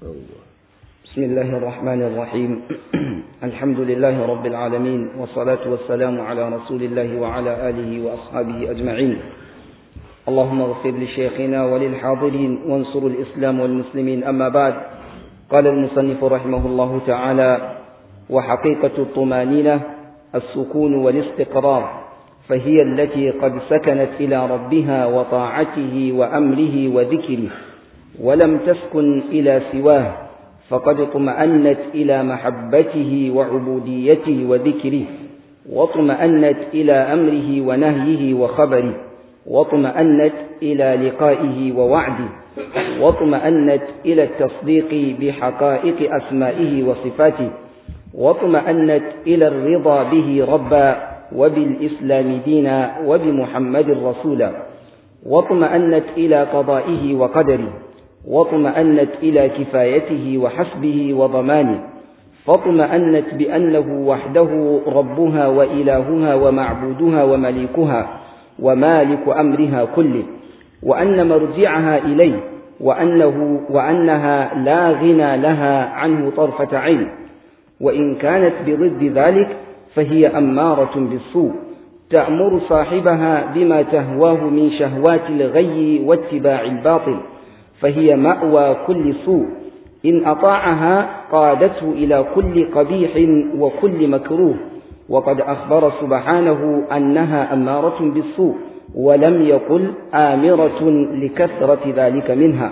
بسم الله الرحمن الرحيم الحمد لله رب العالمين والصلاة والسلام على رسول الله وعلى آله وأصحابه أجمعين اللهم اغفر لشيخنا وللحاضرين وانصر الإسلام والمسلمين أما بعد قال المصنف رحمه الله تعالى وحقيقة الطمانينة السكون والاستقرار فهي التي قد سكنت إلى ربها وطاعته وأمره وذكره ولم تسكن إلى سواه فقد اطمأنت إلى محبته وعبوديته وذكره واطمأنت إلى أمره ونهيه وخبره واطمأنت إلى لقائه ووعده واطمأنت إلى التصديق بحقائق أسمائه وصفاته واطمأنت إلى الرضا به ربا وبالإسلام دينا وبمحمد رسولا واطمأنت إلى قضائه وقدره واطمأنت إلى كفايته وحسبه وضمانه فاطمأنت بأنه وحده ربها وإلهها ومعبودها ومليكها ومالك أمرها كله وأن مرجعها إليه وأنه وأنها لا غنى لها عنه طرفة عين وإن كانت بضد ذلك فهي أمارة بالسوء تأمر صاحبها بما تهواه من شهوات الغي واتباع الباطل فهي مأوى كل سوء إن أطاعها قادته إلى كل قبيح وكل مكروه وقد أخبر سبحانه أنها أمارة بالسوء ولم يقل آمرة لكثرة ذلك منها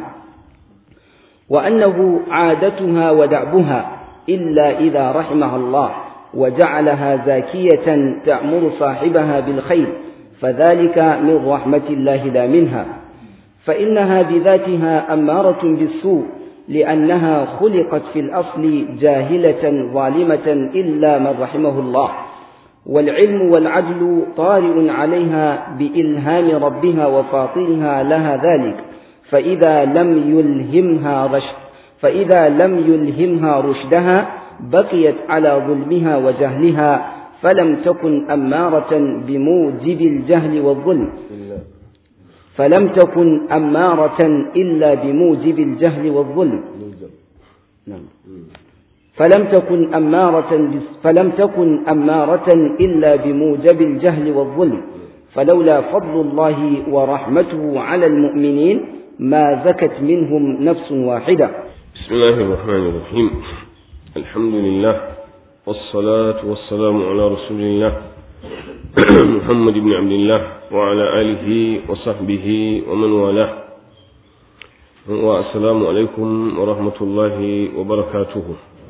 وأنه عادتها ودعبها إلا إذا رحمها الله وجعلها زاكية تأمر صاحبها بالخير فذلك من رحمة الله لا منها فإنها بذاتها أمارة بالسوء لأنها خلقت في الأصل جاهلة ظالمة إلا من رحمه الله والعلم والعدل طارئ عليها بإلهام ربها وفاطرها لها ذلك فإذا لم يلهمها رشد فإذا لم يلهمها رشدها بقيت على ظلمها وجهلها فلم تكن أمارة بموجب الجهل والظلم فلم تكن أمارة إلا بموجب الجهل والظلم نعم فلم تكن أمارة فلم تكن أمارة إلا بموجب الجهل والظلم فلولا فضل الله ورحمته على المؤمنين ما زكت منهم نفس واحدة بسم الله الرحمن الرحيم الحمد لله والصلاة والسلام على رسول الله محمد بن عبد الله وعلى آله وصحبه ومن والاه والسلام عليكم ورحمة الله وبركاته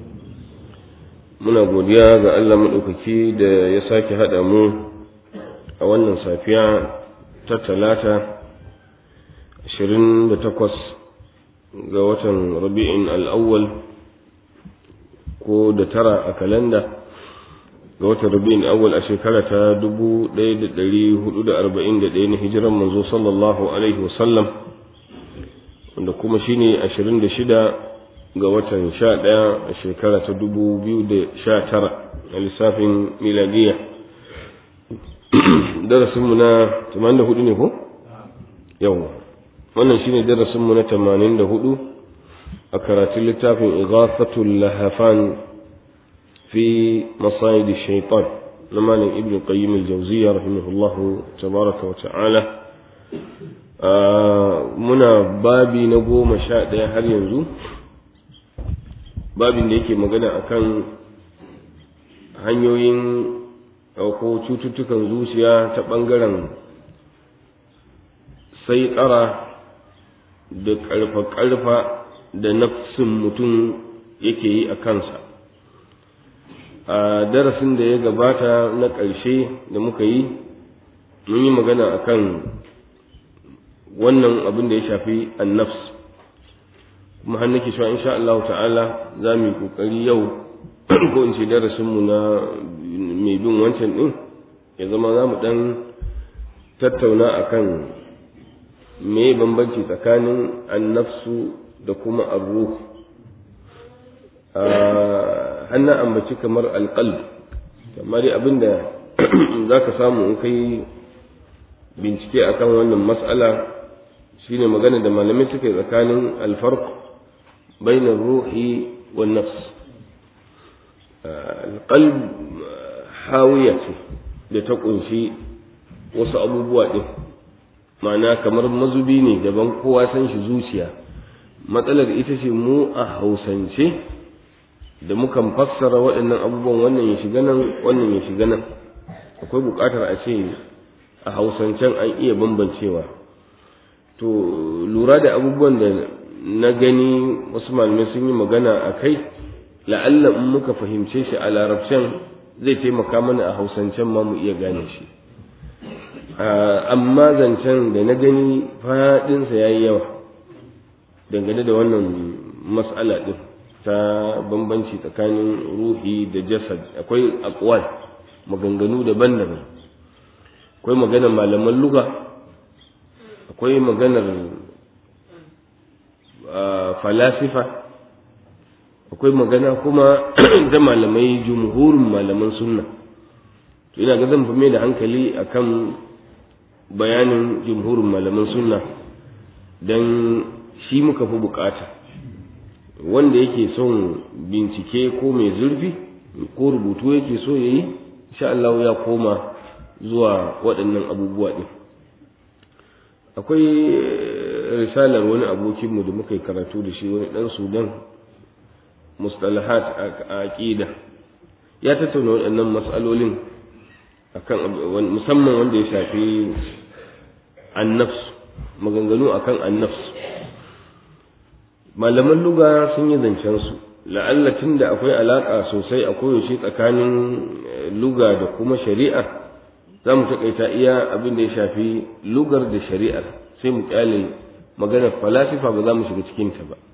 muna godiya ga Allah maɗaukaki da ya sake haɗa mu a wannan safiya ta talata 28 ga watan rabi'in al'awwal ko da tara a kalanda ga watan rabi'in awwal a shekara ta 1441 na hijiran manzo sallallahu alaihi wasallam wanda kuma shine 26 ga watan 11 a shekara ta 2019 a lissafin miladiya darasinmu na 84 ne ko? yau wannan shine darasinmu na 84 a karatun littafin ighathatul lahafan في مصائد الشيطان لما ابن القيم الجوزية رحمه الله تبارك وتعالى muna babi na goma sha ɗaya har yanzu babin da yake magana akan hanyoyin ko cututtukan zuciya ta ɓangaren sai tsara da ƙarfa-ƙarfa da nafsin mutum yake yi a kansa a darasin da ya gabata na ƙarshe da muka yi mun yi magana akan wannan abin da ya shafi annafs kuma har nake cewa insha Allah ta'ala za mu yi kokari yau ko in ce darasinmu na mai bin wancan din ya zama za mu dan tattauna akan me bambanci tsakanin annafsu da kuma arruh hannun ambaci kamar alƙalb amma dai abinda za ka samu in kai bincike akan wannan matsala shine magana da malamai suka yi tsakanin alfarq bainar ruhi wa nafs alqalb hawiya ce da ta kunshi wasu abubuwa ɗin ma'ana kamar mazubi ne daban kowa san shi zuciya matsalar ita ce mu a hausance da mukan fassara waɗannan abubuwan wannan ya shiga nan wannan ya shiga nan akwai buƙatar a ce a hausancen an iya bambancewa to lura da abubuwan da na gani wasu malamai sun yi magana a kai la'alla in muka fahimce shi a larabcen zai taimaka mana a hausancen ma mu iya gane shi amma zancen da na gani faɗinsa ya yi yawa dangane da wannan mas'ala ɗin ta bambanci tsakanin ruhi da jasad akwai akwal maganganu daban-daban akwai maganar malaman luga akwai maganar falasifa akwai magana kuma da malamai jumhurin malaman sunna to ina ga zan fi mai da hankali akan bayanin jumhurin malaman sunna don shi muka fi bukata wanda yake son bincike ko mai zurfi ko rubutu yake so ya yi insha Allah ya koma zuwa waɗannan abubuwa ɗin akwai risalar wani abokinmu da muka yi karatu da shi wani ɗan sudan mustalahat a aƙida ya tattauna waɗannan matsalolin akan musamman wanda ya shafi annafs maganganu akan annafs malaman luga sun yi zancen su la'alla da akwai alaƙa sosai a koyaushe tsakanin luga da kuma shari'a za mu taƙaita iya abin da ya shafi lugar da shari'ar sai mu ƙyale maganar falasifa ba za mu shiga cikinta ba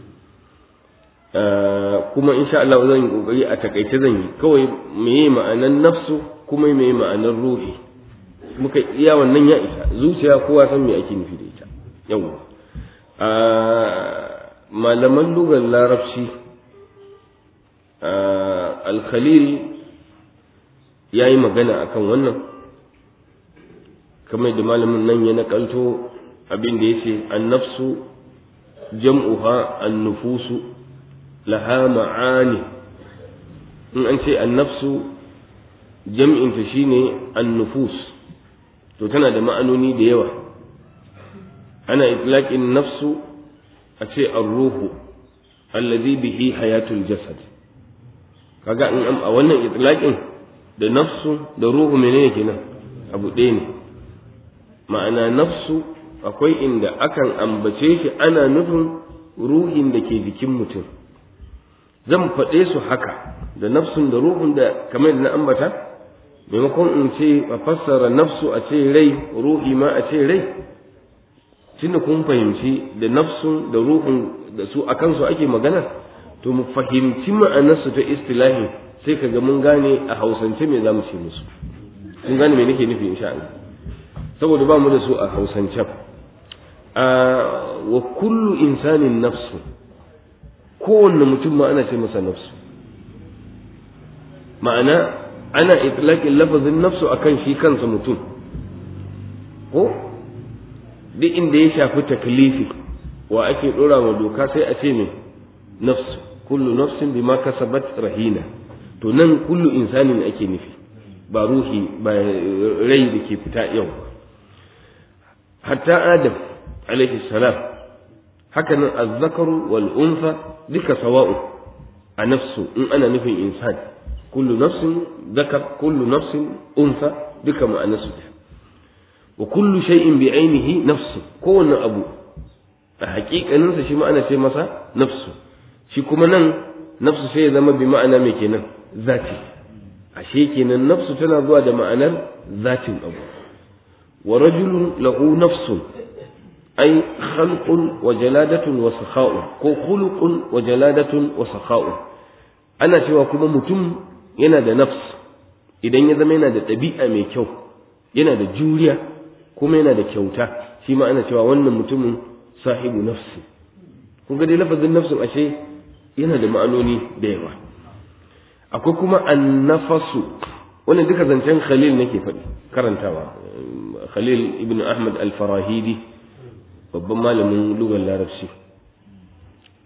kuma insha Allah zan yi kokari a takaice zan yi kawai meye ma'anar nafsu kuma meye ma'anar ruhi muka iya wannan ya isa zuciya kowa san me ake nufi da ita yawa a malaman lugar larabci al-khalil ya yi magana akan wannan kamar da malamin nan ya nakalto abin da ya ce an-nafsu jam'uha an-nufusu laha ma'ani in an ce annafsu jam'inta shine annufus to tana da ma'anoni da yawa ana itlaqin nafsu a ce ar-ruhu alladhi bihi hayatul jasad kaga in a wannan itlaqin da nafsu da ruhu menene kenan abu ɗaya ne ma'ana nafsu akwai inda akan ambace shi ana nufin ruhin da ke jikin mutum zan faɗe su haka da nafsun da ruhun da kamar da na ambata maimakon in ce a fassara nafsu a ce rai ruhi ma a ce rai tunda kun fahimci da nafsun da ruhun da su akan su ake magana to mu fahimci ma'anarsu ta istilahi sai ka ga mun gane a hausance me za mu ce musu kun gane me nake nufi insha Allah saboda ba mu da su a hausance a wa kullu insanin nafsu kowanne mutum ma ana ce masa nafsu ma'ana ana itlaqin lafazin nafsu akan shi kansa mutum ko duk inda ya shafi taklifi wa ake dora wa doka sai a ce me nafsu kullu nafsin bima kasabat rahina to nan kullu insanin ake nufi ba ruhi ba rai da ke fita yau hatta adam alaihi salam haka nan azzakaru wal unsa duka sawa'u a nafsu in ana nufin insan kullu nafsin zakar kullu nafsin unsa duka ma'anarsu wa kullu shay'in bi ainihi nafsu kowanne abu a haƙiƙaninsa shi ma'ana ce masa nafsu shi kuma nan nafsu sai ya zama bi ma'ana mai kenan zati ashe kenan nafsu tana zuwa da ma'anar zatin abu wa rajulun lahu nafsun أي خلق وجلادة وسخاء كو خلق وجلادة وسخاء أنا cewa kuma mutum yana da nafs idan ya zama yana da ɗabi'a mai kyau yana da juriya kuma yana da kyauta shi ma ana cewa wannan mutumin sahibu nafsi kun ga dai lafazin nafsin ashe yana da ma'anoni da yawa akwai kuma annafasu wannan duka zancen khalil nake faɗi karantawa khalil ibn ahmad al-farahidi babban malamin lugar larabci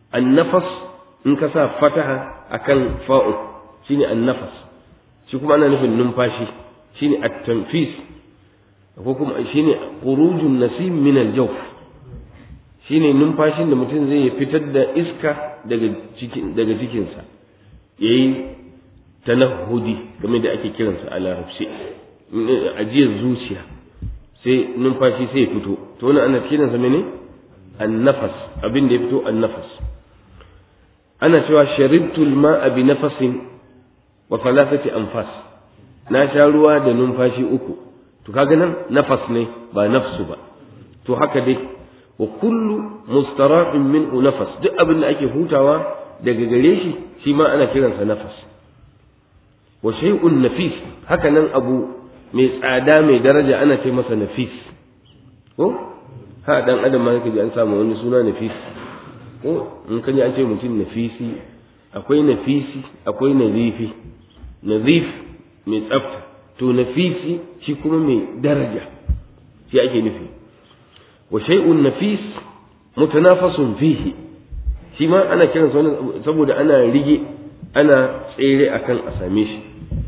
annafas in ka sa fataha akan fa'u shine annafas shi kuma ana nufin numfashi shine at-tanfis ko kuma shine khurujun nasim min al-jawf shine numfashin da mutum zai fitar da iska daga cikin daga cikinsa yayi tanahudi game da ake kiransa a larabci ajiyar zuciya sai numfashi sai ya fito to wannan ana kiransa mene annafas abin da ya fito annafas ana cewa sharibtu al-ma'a bi nafasin wa thalathati anfas na sha ruwa da numfashi uku to kaga nan nafas ne ba nafsu ba to haka dai wa kullu mustara'in minhu nafas duk abin da ake hutawa daga gare shi shi ma ana kiransa nafas wa shay'un nafis haka nan abu mai tsada mai daraja ana ce masa nafis ko ha dan adam ma yake ji an samu wani suna nafis ko in ka ji an ce mutum nafisi akwai nafisi akwai nazifi nazif mai tsafta to nafisi shi kuma mai daraja shi ake nufi wa shay'un nafis mutanafasun fihi shi ma ana kiransa wani saboda ana rige ana tsere akan a same shi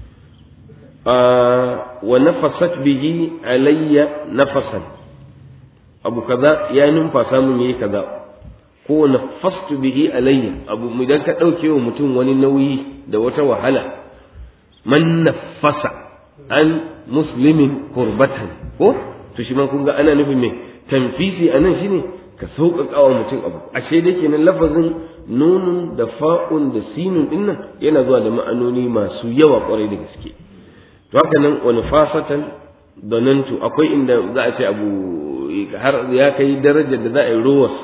wa nafasat bihi alayya nafasan abu kaza ya numfasa mun yayi kaza ko nafastu bihi alayya abu idan ka dauke wa mutum wani nauyi da wata wahala man nafasa an muslimin kurbatan ko to shi ma kun ga ana nufin me tanfisi anan shine ka sauƙaƙa wa mutum abu ashe da kenan lafazin nunun da fa'un da sinun din nan yana zuwa da ma'anoni masu yawa ƙwarai da gaske to haka nan wani fasatan donantu akwai inda za a ce abu har ya kai darajar da za a yi rowarsa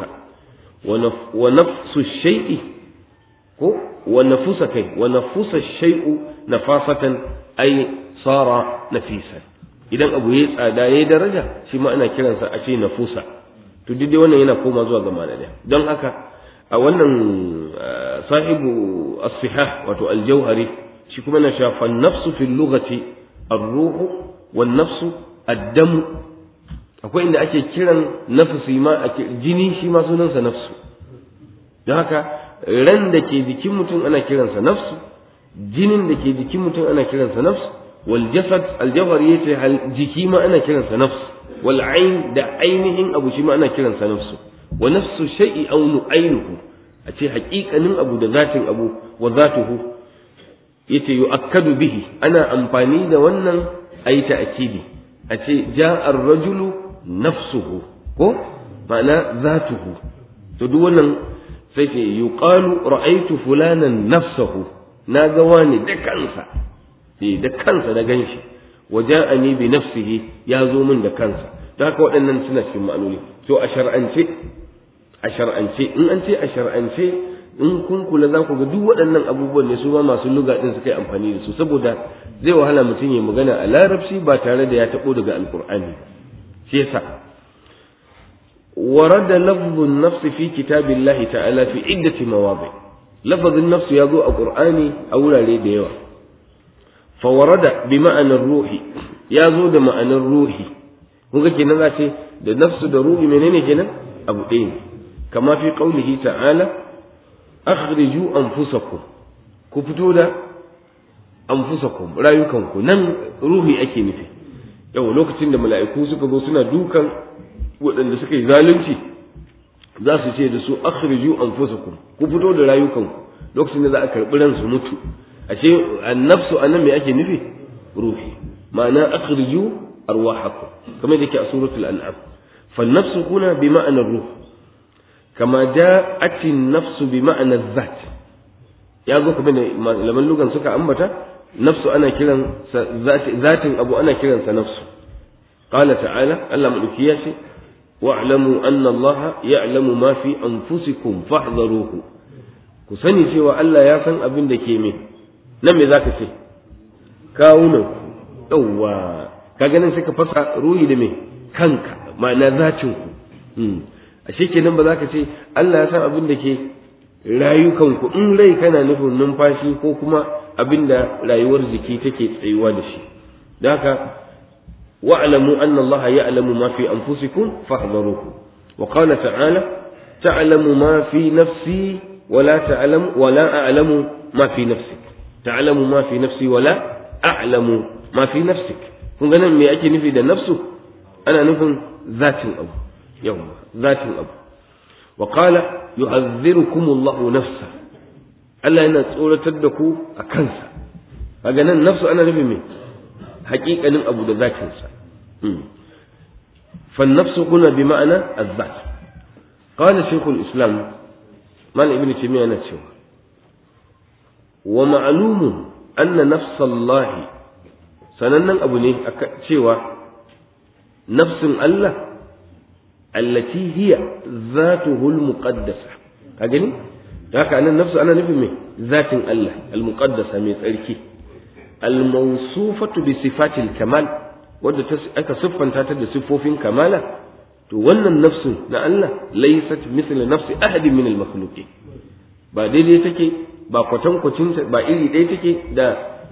wa nafsu shay'i ko wa nafusa kai wa nafusa shay'u nafasatan ay sara nafisan idan abu yayi tsada yayi daraja shi ma ana kiransa a ce nafusa to duk dai wannan yana koma zuwa ga ma'ana don haka a wannan sahibu as-sihah wato al-jawhari shi kuma na shafa nafsu fil lughati ar-ruhu wan nafsu ad-dam akwai inda ake kiran nafsi ma ake jini shi ma sunansa nafsu don haka ran da ke jikin mutum ana kiransa nafsu jinin da ke jikin mutum ana kiransa nafsu wal jasad al-jawhari yace jiki ma ana kiransa nafsu wal ain da ainihin abu shi ma ana kiransa nafsu wa nafsu shay'i aw nu'aynuhu a ce haƙiƙanin abu da zatin abu wa zatuhu yace yu'akkadu bihi ana amfani da wannan ayi ta'kidi a ce ja'a ar-rajulu nafsuhu ko ma'ana zatuhu to duk wannan sai ce yuqalu ra'aytu fulanan nafsahu na ga wani da kansa eh da kansa na ganshi waja'ani bi nafsihi ya zo min da kansa da haka waɗannan suna cikin ma'anoni to a shar'ance a shar'ance in an ce a shar'ance in kun kula za ku ga duk waɗannan abubuwan ne su ma masu luga din suka yi amfani da su saboda zai wahala mutum ya magana a larabci ba tare da ya taɓo daga alkur'ani shi yasa ورد لفظ النفس في كتاب الله تعالى في عدة مواضع لفظ النفس يقول القرآن أولا لي ديوه فورد بمعنى الروح ya zo da ma'anar ruhi kun ga kenan za ce da nafsu da ruhi menene kenan abu ɗaya ne kama fi qaulihi ta'ala akhriju anfusakum ku fito da anfusakum rayukanku nan ruhi ake nufi yau lokacin da mala'iku suka zo suna dukan waɗanda suka yi zalunci za su ce da su akhriju anfusakum ku fito da rayukanku lokacin da za a karɓi ransu mutu ashe annafsu anan me ake nufi ruhi ma'ana akhriju arwahakum kamar yake a suratul an'am فالنفس هنا بمعنى الروح كما جاءت النفس بمعنى الذات يا zo kuma laman lugan suka ambata nafsu ana kiran zatin abu ana kiran sa nafsu qala ta'ala Allah madauki ya ce wa'lamu anna Allah ya'lamu ma fi anfusikum fahdharuhu ku sani cewa Allah ya san abin da ke me nan me zaka ce kawunan yawwa kaga nan suka fasa ruhi da me kanka ma'ana zatin ku ashe kenan ba za ka ce Allah ya san abin da ke rayukanku in rai kana nufin numfashi ko kuma abin da rayuwar jiki take tsayuwa da shi da haka wa'lamu anna Allah ya'lamu ma fi anfusikum fahdharuhu wa qala ta'ala ta'lamu ma fi nafsi wala ta'lamu wala a'lamu ma fi nafsik ta'lamu ma fi nafsi wala a'lamu ma fi nafsik kun ga nan me ake nufi da nafsu ana nufin zatin abu yawa zatin abu wa qala yu'adhdhirukum Allahu nafsa Allah yana tsoratar da ku a kansa kaga nan nafsu ana nufin me haƙiƙanin abu da zatinsa فالنفس هنا بمعنى الذات قال شيخ الإسلام مال ابن تيمية نتشوى ومعلوم أن نفس الله سنن أبو نيه تشوى نفس الله التي هي ذاته المقدسة أجني haka anan nafsu ana nufin me zatin Allah al-muqaddasa mai tsarki al-mawsufatu bi sifatil kamal wadda aka siffanta ta da siffofin kamala to wannan nafsu na Allah laysat mithla nafsi ahadin min al-makhluqin ba daidai take ba kwatankwacin ba iri ɗaya take da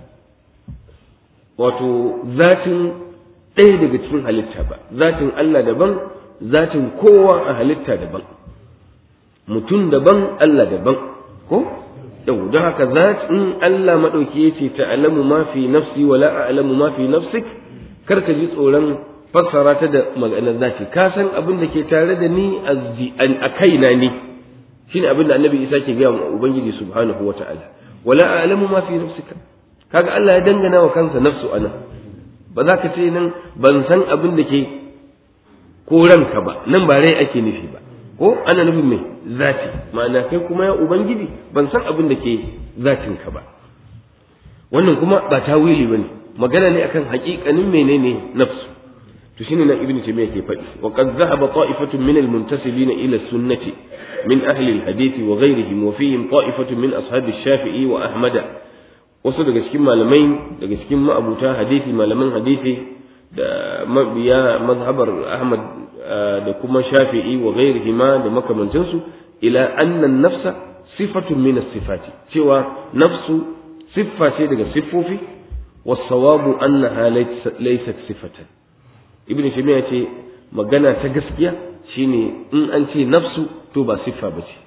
wato zatin ɗaya daga cikin halitta ba zatin Allah daban zatin kowa a halitta daban mutum daban Allah daban ko yau don haka zatin Allah maɗauki ya ce ta'alamu ma fi nafsi wala a'lamu ma fi nafsik kar ka ji tsoron fassara ta da maganar zaki ka san abin da ke tare da ni a kaina ni shine abin da annabi isa ke gaya wa ubangiji subhanahu wa ta'ala wala a'lamu ma fi nafsika kaga Allah ya dangana wa kansa nafsu ana ba za ka ce nan ban san abin da ke ko ranka ba nan ba rai ake nufi ba ko ana nufin mai zati ma'ana kai kuma ya ubangiji ban san abin da ke zatinka ba wannan kuma ba tawili bane magana ne akan haƙiƙanin menene nafsu to shine nan ibnu taymiya ke faɗi wa qad dhahaba ta'ifatun min al-muntasibina ila sunnati min ahli al-hadith wa ghayrihim wa fihim ta'ifatun min ashabi shafii wa ahmada wasu daga cikin malamai daga cikin ma'abuta hadisi malaman hadisi da mabiya mazhabar ahmad da kuma shafi'i wa ghayrihima da makamantansu ila anna nafsa sifatun min as-sifati cewa nafsu siffa ce daga siffofi was-sawabu annaha laysat sifatan ibnu taymiya ce magana ta gaskiya shine in an ce nafsu to ba siffa bace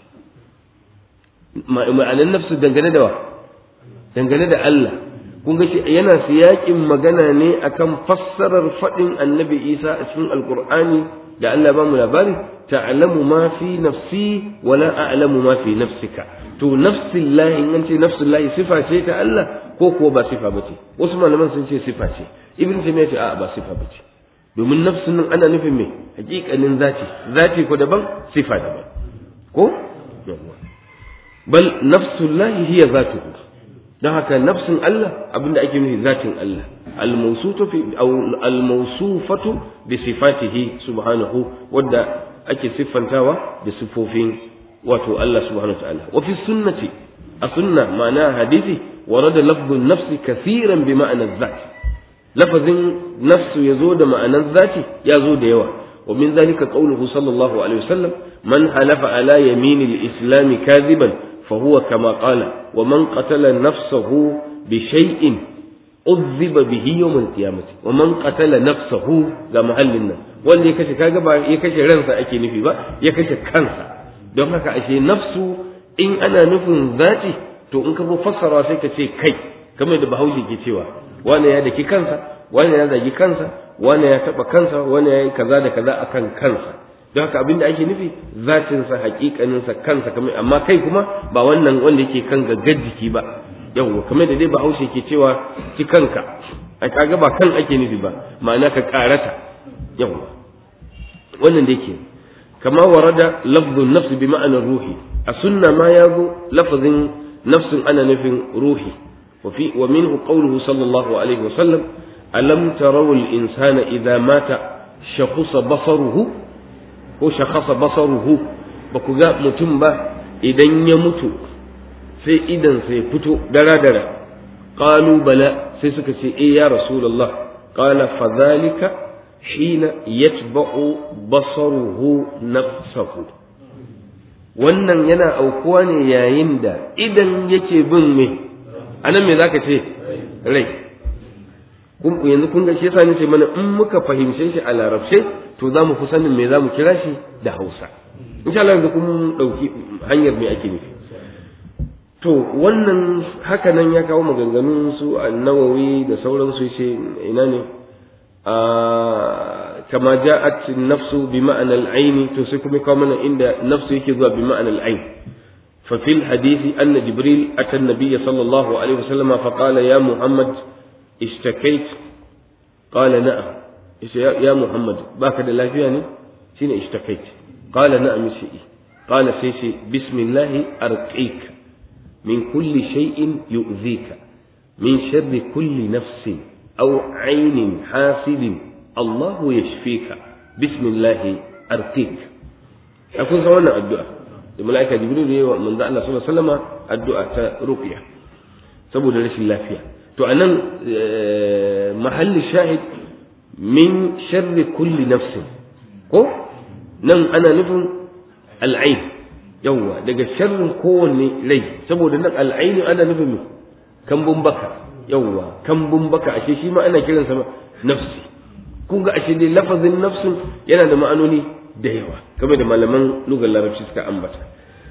ma'anan nafsu dangane da wa dangane da Allah kun ga shi yana siyakin magana ne akan fassarar faɗin annabi Isa a cikin alkur'ani da Allah ba mu labari ta'lamu ma fi nafsi wala a'lamu ma fi nafsika to nafsillahi in an ce nafsillahi sifa ce ta Allah ko kuwa ba sifa bace wasu malaman sun ce sifa ce ibn taymiya ce a'a ba sifa bace domin nafsin nan ana nufin me hakikanin zati zati ko daban sifa daban ko bal nafsullahi hiya zatuhu don haka nafsin Allah abinda ake nufi zatin Allah al-mawsufatu bi sifatihi subhanahu wadda ake siffantawa da sifofin wato Allah subhanahu wa ta'ala wa fi sunnati a sunna ma'ana hadisi warada lafzun nafsi kathiran bi ma'ana zati lafazin nafsu yazo da ma'anar zati yazo da yawa wa min zalika qawluhu sallallahu alaihi wasallam man halafa ala yaminil islami kadhiban فهو كما قال ومن قتل نفسه بشيء عذب به يوم القيامة ومن قتل نفسه ga mahallin nan wanda ya kashe kaga ba ya kashe ransa ake nufi ba ya kashe kansa don haka ashe nafsu in ana nufin zati to in ka zo fassara sai ka ce kai kamar da bahaushe ke cewa wani ya daki kansa wani ya zagi kansa wani ya taba kansa wani ya yi kaza da kaza akan kansa don haka abinda ake nufi zatinsa hakikaninsa kansa kamar amma kai kuma ba wannan wanda yake kan gaggar jiki ba yawwa kamar da dai bahaushe ke cewa ci kanka a kaga ba kan ake nufi ba ma'ana ka karata yawwa wannan da yake kama warada lafzun nafsi bi ma'anar ruhi a sunna ma ya zo lafazin nafsin ana nufin ruhi wa fi wa minhu qawluhu sallallahu alaihi wa sallam alam tarawu al-insana idza mata shakhusa basaruhu ko shakasa basaruhu ba ku ga mutum ba idan ya mutu sai idan sai fito dara-dara qalu bala sai suka ce eh ya rasulullah qala fadhalika hina yatba'u basaruhu nafsahu wannan yana aukuwa ne yayin da idan yake bin me anan me zaka ce rai yanzu kun ga shi yasa nace mana in muka fahimce shi a larabce to za mu fi sanin me za mu kira shi da hausa insha Allah yanzu kun dauki hanyar me ake nufi to wannan haka nan ya kawo maganganun su annawawi da sauransu yace ina ne a kama ja'at nafsu bi ma'ana al-ayn to sai kuma kawo mana inda nafsu yake zuwa bi ma'ana al-ayn fa fil hadisi anna jibril ata an-nabiy sallallahu alaihi wasallam fa qala ya muhammad ishtakait qala na'am yace ya muhammad baka da lafiya ne shine ishtakait qala na'am shi qala sai shi bismillah arqika من كل شيء يؤذيك من شر كل نفس أو عين حاسد الله يشفيك بسم الله أرقيك أكون سوانا الدعاء الملائكة جبريل من ذا الله صلى الله عليه وسلم الدعاء رقية سبب رشي الله فيها تو أنا محل الشاهد من شر كل نفس ko nan ana nufin al'ain yawwa daga sharrin kowanne rai saboda nan al'aini ana nufin kambun baka yawwa kambun baka ashe shi ma ana kiransa nafsi kun ga ashe dai lafazin nafsin yana da ma'anoni da yawa kamar da malaman lugar larabci suka ambata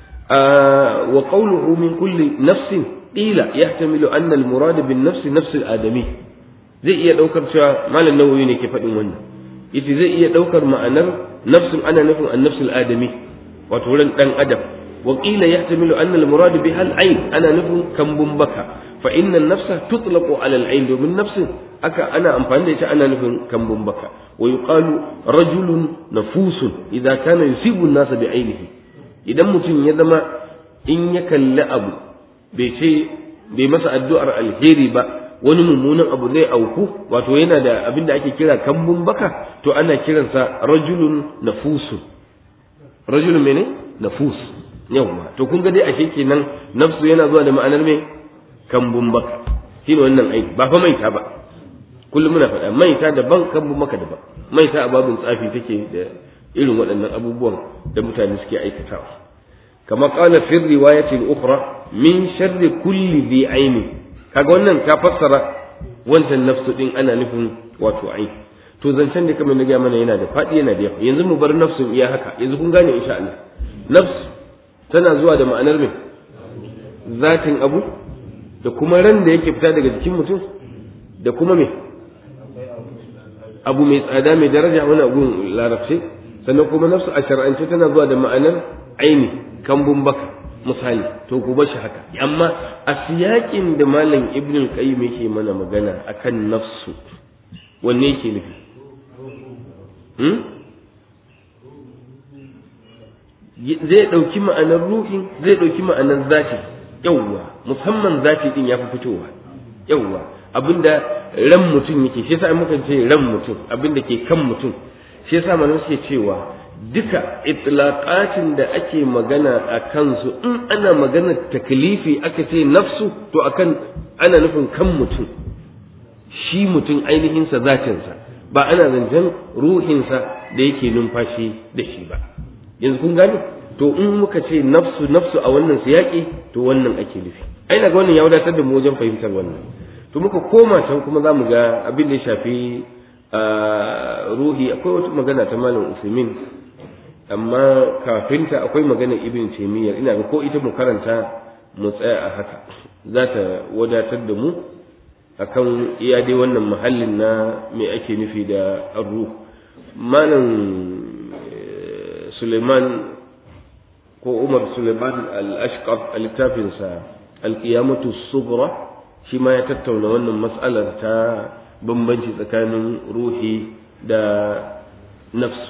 wa qawluhu min kulli nafsin qila yahtamilu anna al-murad bin nafsi nafs al-adami zai iya daukar cewa malam nawawi ne ke faɗin wannan ita zai iya daukar ma'anar nafsin ana nufin an-nafs al-adami wato ran dan adam wa qila yahtamilu anna al-murad biha al-ayn ana nufin kambun baka fa inna an-nafsa tutlaqu ala al-ayn domin nafsin aka ana amfani da ita ana nufin kambun baka wa yuqalu rajulun nafusun idza kana yusibu an-nasa bi aynihi idan mutum ya zama in ya kalli abu bai ce bai masa addu'ar alheri ba wani mummunan abu zai auku wato yana da abin da ake kira kambun baka to ana kiransa rajulun nafusun rajulun mene nafus yawwa to kun ga dai ashe kenan nafsu yana zuwa da ma'anar me kambun baka shine wannan aiki ba fa maita ba kullum muna faɗa maita daban kambun baka daban maita a babin tsafi take da irin waɗannan abubuwan da mutane suke aikatawa kama qala fi riwayatin ukhra min sharri kulli dhi aini kaga wannan ta fassara wancan nafsu din ana nufin wato aini to zancen da kamar na gaya mana yana da faɗi yana da yawa yanzu mu bar nafsun iya haka yanzu kun gane insha Allah nafs tana zuwa da ma'anar mai zatin abu da kuma ran da yake fita daga jikin mutum da kuma me abu mai tsada mai daraja wani abun larabci sannan kuma nafsu a shar'ance tana zuwa da ma'anar aini kambun baka misali to ku bar shi haka amma a siyakin da malam ibn qayyim yake mana magana akan nafsu wanne yake nufi zai ɗauki ma'anar ruhin zai ɗauki ma'anar zafi yawwa musamman zafi din ya fi fitowa yawwa abinda ran mutum yake shi yasa muka ce ran mutum abinda ke kan mutum shi yasa malamai suke cewa duka itlaqatin da ake magana a kansu in ana magana taklifi aka ce nafsu to akan ana nufin kan mutum shi mutum ainihinsa zatinsa ba ana zancen ruhinsa da yake numfashi da shi ba yanzu kun gane to in muka ce nafsu nafsu a wannan siyaki to wannan ake nufi ai ga wannan ya wadatar da mu wajen fahimtar wannan to muka koma can kuma za mu ga abin da ya shafi ruhi akwai wata magana ta malam usaimin amma kafinta akwai magana ibn taymiyyah ina ga ko ita mu karanta mu tsaya a haka za ta wadatar da mu akan iya dai wannan mahallin na me ake nufi da arru malam suleiman ko umar suleiman al-ashqar a littafinsa al-qiyamatu sughra shi ma ya tattauna wannan mas'alar ta bambanci tsakanin ruhi da nafsu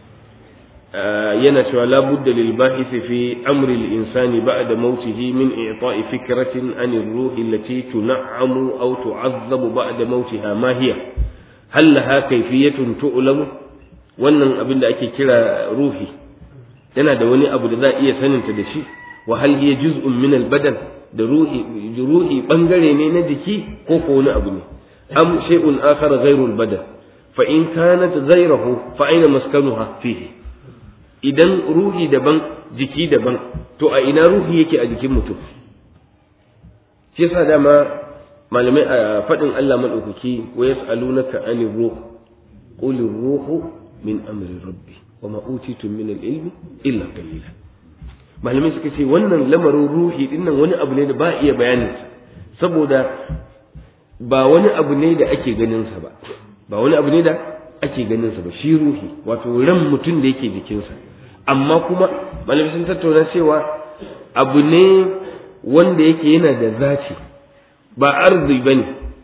yana cewa la budda lil bahisi fi amri al insani ba'da mautihi min i'ta'i fikratin an ar-ruh allati tun'amu aw tu'azzabu ba'da mautiha ma hiya hal laha kayfiyatun tu'lamu wannan abin da ake kira ruhi yana da wani abu da za a iya saninta da shi wa hal hiya juz'un min al-badan da ruhi ruhi bangare ne na jiki ko ko wani abu ne am shay'un akhar ghayru al-badan fa in kanat ghayruhu fa aina maskanuha fihi idan ruhi daban jiki daban to a ina ruhi yake a jikin mutum shi yasa dama malamai a faɗin Allah madaukaki wa yas'alunaka anir ruh qul ruhu min amri rabbi wa ma utitum min al-ilmi illa qalila malamai suka ce wannan lamarin ruhi dinnan wani abu ne da ba iya bayanin saboda ba wani abu ne da ake ganin sa ba ba wani abu ne da ake ganin sa ba shi ruhi wato ran mutum da yake jikinsa amma kuma malamai sun tattauna cewa abu ne wanda yake yana da zaci ba arzi bane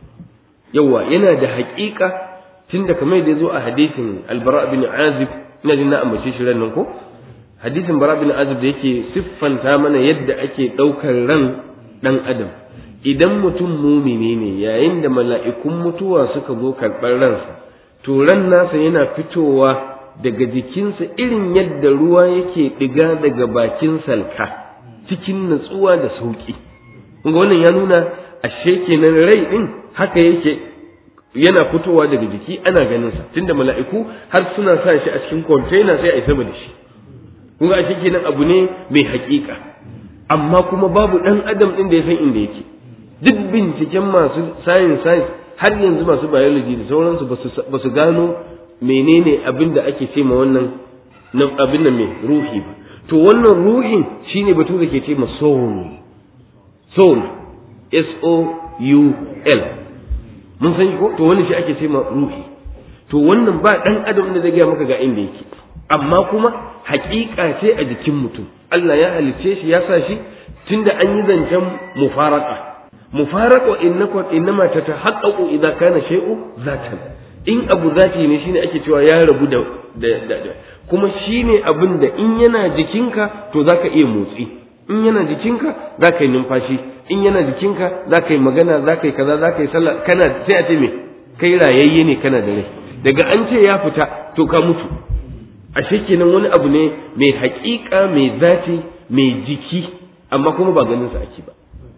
yawa yana da haƙiƙa tunda kamar da zo a hadisin albara bin azib ina jin na ambace shi ran nan ko hadisin bara bin azib da yake siffanta mana yadda ake ɗaukar ran ɗan adam idan mutum mumini ne yayin da mala'ikun mutuwa suka zo karɓar ransa to ran nasa yana fitowa daga jikinsa irin yadda ruwa yake ɗiga daga bakin salka cikin natsuwa da sauƙi kunga wannan ya nuna ashe kenan rai ɗin haka yake yana fitowa daga jiki ana ganin sa tunda mala'iku har suna sa shi a cikin container sai a yi sama da shi kun ga ashe kenan abu ne mai haƙiƙa amma kuma babu ɗan adam ɗin da ya san inda yake duk binciken masu science science har yanzu masu biology da sauransu ba su gano menene abin da ake ce ma wannan abin nan mai ruhi ba to wannan ruhin shine batu da ke ce ma soul soul s o u l mun san ko to wannan shi ake ce ma ruhi to wannan ba dan adam da zai gaya maka ga inda yake amma kuma haƙiƙa ce a jikin mutum Allah ya halicce shi ya sa shi tunda an yi zancen mufaraka mufaraka innaka innama tatahaqqaqu idza kana shay'u zatan in abu zati ne shine ake cewa ya rabu da da kuma shine abin da in yana jikinka to zaka iya motsi in yana jikinka zaka yi numfashi in yana jikinka zaka yi magana zaka yi kaza zaka yi sallah kana sai a ce me kai rayayye ne kana da rai daga an ce ya fita to ka mutu ashe kenan wani abu ne mai haƙiƙa mai zati mai jiki amma kuma ba ganin sa ake ba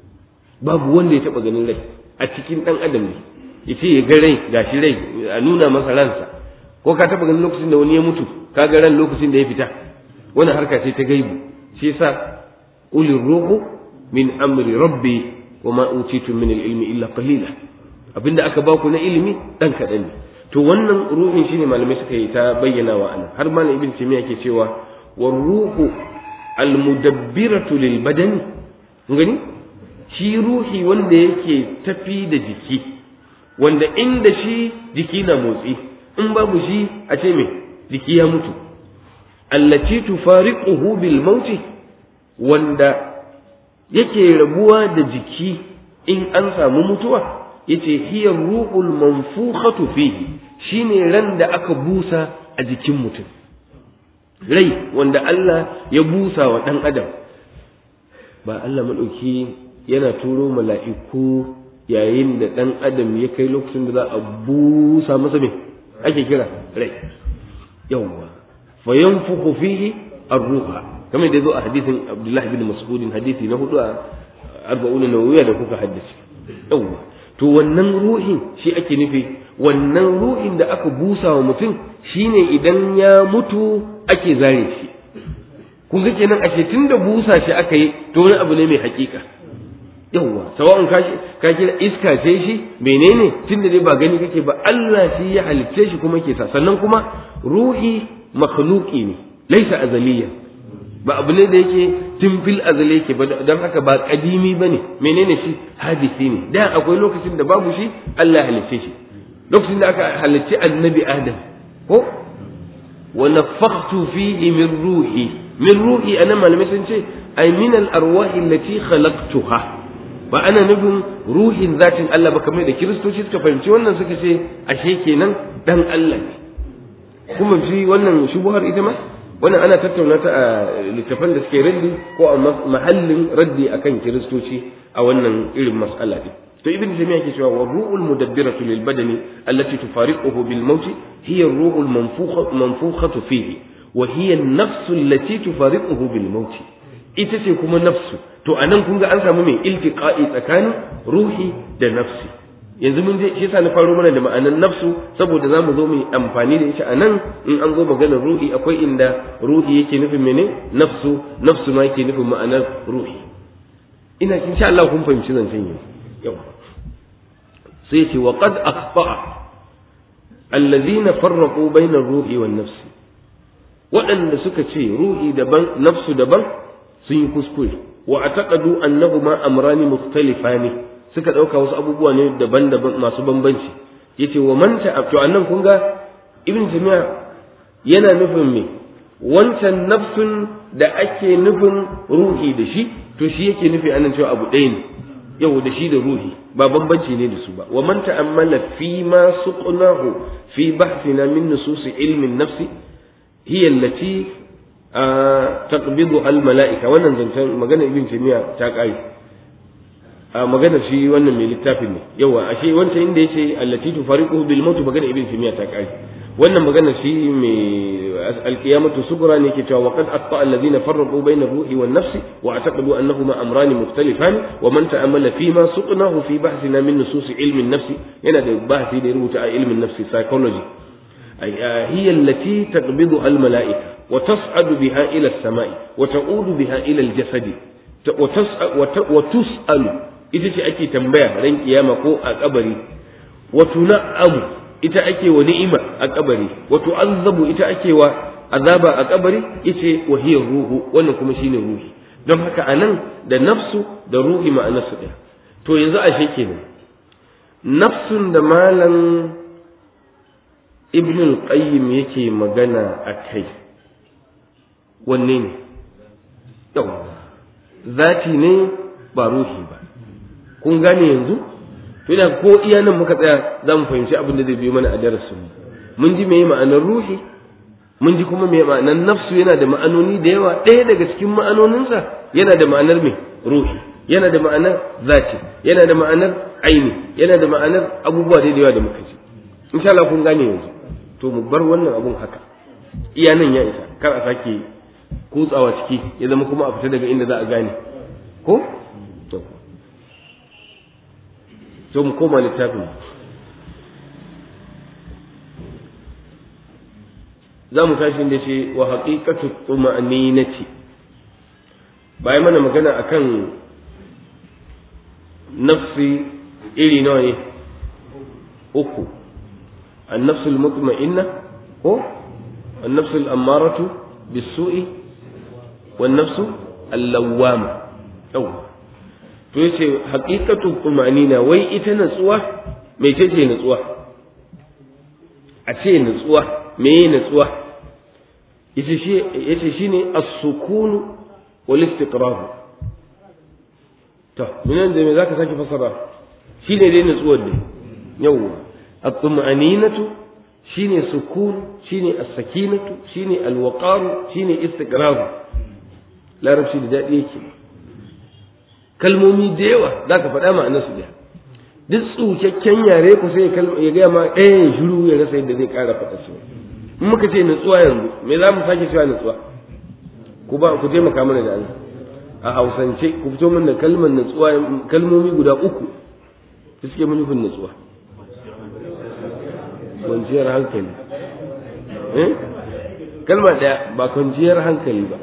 babu wanda ya taɓa ganin rai a cikin ɗan adam ne ya ce ya ga rai gashi rai a nuna masa ransa ko ka taɓa ganin lokacin da wani ya mutu ka ga ran lokacin da ya fita wani harka ce ta gaibu shi yasa ulir ruhu min amri rabbi wa ma utitu min ilmi illa qalila abinda aka baku na ilimi dan kaɗan ne to wannan ruhin shine malamai suka yi ta bayyana wa anan har malam ibn taymiya ke cewa war ruhu al mudabbiratu lil badani gani shi ruhi wanda yake tafi da jiki wanda inda shi jiki na motsi in babu shi a ce me jiki ya mutu allati tufariquhu bil mauti wanda yake rabuwa da jiki in an samu mutuwa yace hiya ruhul manfukhatu fihi shine ran da aka busa a jikin mutum rai wanda Allah ya busa wa dan adam ba Allah madauki yana turo mala'iku yayin da ɗan adam ya kai lokacin da za a busa masa me ake kira rai yawwa fa yanfukhu fihi ar-ruha kamar da zo a hadisin Abdullah ibn Mas'ud hadisi na hudu a arba'un nawawiya da kuka haddace yawwa to wannan ruhin shi ake nufi wannan ruhin da aka busa wa mutum shine idan ya mutu ake zare shi kun ga kenan ashe tunda busa shi aka yi to wani abu ne mai hakika yawwa sawa'un ka ka kira iska ce shi menene tunda dai ba gani kake ba Allah shi ya halicce shi kuma ke sa sannan kuma ruhi makhluqi ne laisa azaliya ba abu ne da yake tun fil azali yake ba don haka ba kadimi bane menene shi hadisi ne da akwai lokacin da babu shi Allah ya halicce shi lokacin da aka halicci annabi Adam ko wa nafakhtu fihi min ruhi min ruhi ana malamai sun ce ay min al arwahi allati khalaqtuha ba ana nufin ruhin zatin Allah ba kamar da kiristoci suka fahimci wannan suka ce ashe kenan dan Allah ne kuma shi wannan shubuhar ita ma wannan ana tattauna ta a littafan da suke raddi ko a mahallin raddi akan kiristoci a wannan irin mas'ala din to ibn jami'a ke cewa wa ru'ul mudabbiratu lil badani allati tufariquhu bil maut hiya ar-ru'ul manfukha manfukhatu fihi wa hiya an-nafsu allati tufariquhu bil maut ita ce kuma nafsu to anan kun ga an samu mai iltiqa'i tsakanin ruhi da nafsi yanzu mun je shi yasa na faro mana da ma'anan nafsu saboda zamu zo mu yi amfani da ita anan in an zo maganar ruhi akwai inda ruhi yake nufin mene nafsu nafsu ma yake nufin ma'anar ruhi ina insha Allah kun fahimci zancen yau yau sai ce wa qad akhta'a alladhina farraqu bayna ar-ruhi wan nafsi waɗanda suka ce ruhi daban nafsu daban sun yi kuskure wa ataqadu annahuma amrani mukhtalifani suka dauka wasu abubuwa ne daban-daban masu bambanci yace wa man ta to annan kun ga ibn jami'a yana nufin me wancan nafsun da ake nufin ruhi da shi to shi yake nufi anan cewa abu ɗaya ne yau da shi da ruhi ba bambanci ne da su ba wa man ta'ammala fi ma suqnahu fi bahthina min nusus ilmi nafsi hiya allati taqbidu al mala'ika wannan zancen magana ibn taymiya ta kai a magana shi wannan mai littafin ne yawa ashe wancan inda yace allati tufariquhu bil maut magana ibn taymiya ta kai wannan magana shi mai alqiyamatu sughra ne ke cewa waqad atta alladhina farraqu bayna ruhi wan nafsi wa ataqadu annahuma amrani mukhtalifan wa man ta'ammala fi ma suqnahu fi bahthina min nusus ilmi an-nafs yana da bahthi da rubuta a ilmin nafsi psychology hiya allati taqbidu al-mala'ika وتصعد بها إلى السماء وتعود بها إلى الجسد وتسأل ita ce ake tambaya ran kiyama ko a kabari wa tun'amu ita ake wa ni'ima a kabari wa tu'azzabu ita ake wa azaba a kabari ita wa hiya ruhu wannan kuma shine ruhi don haka anan da nafsu da ruhi ma'anar su ɗaya to yanzu ashe kenan nafsun da malam ibn al-qayyim yake magana a kai wanne ne yau zati ne ba ruhi ba kun gane yanzu to ina ko iya nan muka tsaya za mu fahimci abin da zai biyo mana a darasin mun ji meye ma'anar ruhi mun ji kuma meye ma'anar nafsu yana da ma'anoni da yawa ɗaya daga cikin ma'anoninsa yana da ma'anar me ruhi yana da ma'anar zati yana da ma'anar aini yana da ma'anar abubuwa da yawa da muka ji insha Allah kun gane yanzu to mu bar wannan abun haka iya nan ya isa kar a sake kutsawa ciki ya zama kuma a fita daga inda za a gane ko to to mu koma littafin za mu tashi da ce wa haqiqatu tuma'ninati bayan mana magana akan nafsi iri nawa ne uku النفس المطمئنة هو النفس الأمارة بالسوء والنفس اللوامة أو to yace haqiqatu tumanina wai ita natsuwa me ce natsuwa a ce natsuwa me natsuwa yace shi yace shine as-sukun wal istiqrar to minan da me zaka saki fasara shine dai natsuwar dai yawwa الطمأنينة شيني سكون شيني السكينة شيني الوقار شيني استقرار لا رب شيني daɗi yake kalmomi da yawa za ka faɗa ma'anar su ɗaya duk tsukakken yare ku sai ya gaya ma ɗaya ya shiru ya rasa yadda zai ƙara faɗa su in muka ce nutsuwa yanzu me za mu sake cewa nutsuwa ku ba ku taimaka mana da Allah a hausance ku fito mana da kalmar nutsuwa kalmomi guda uku da suke nufin nutsuwa kwanciyar hankali eh kalma ɗaya ba kwanciyar hankali ba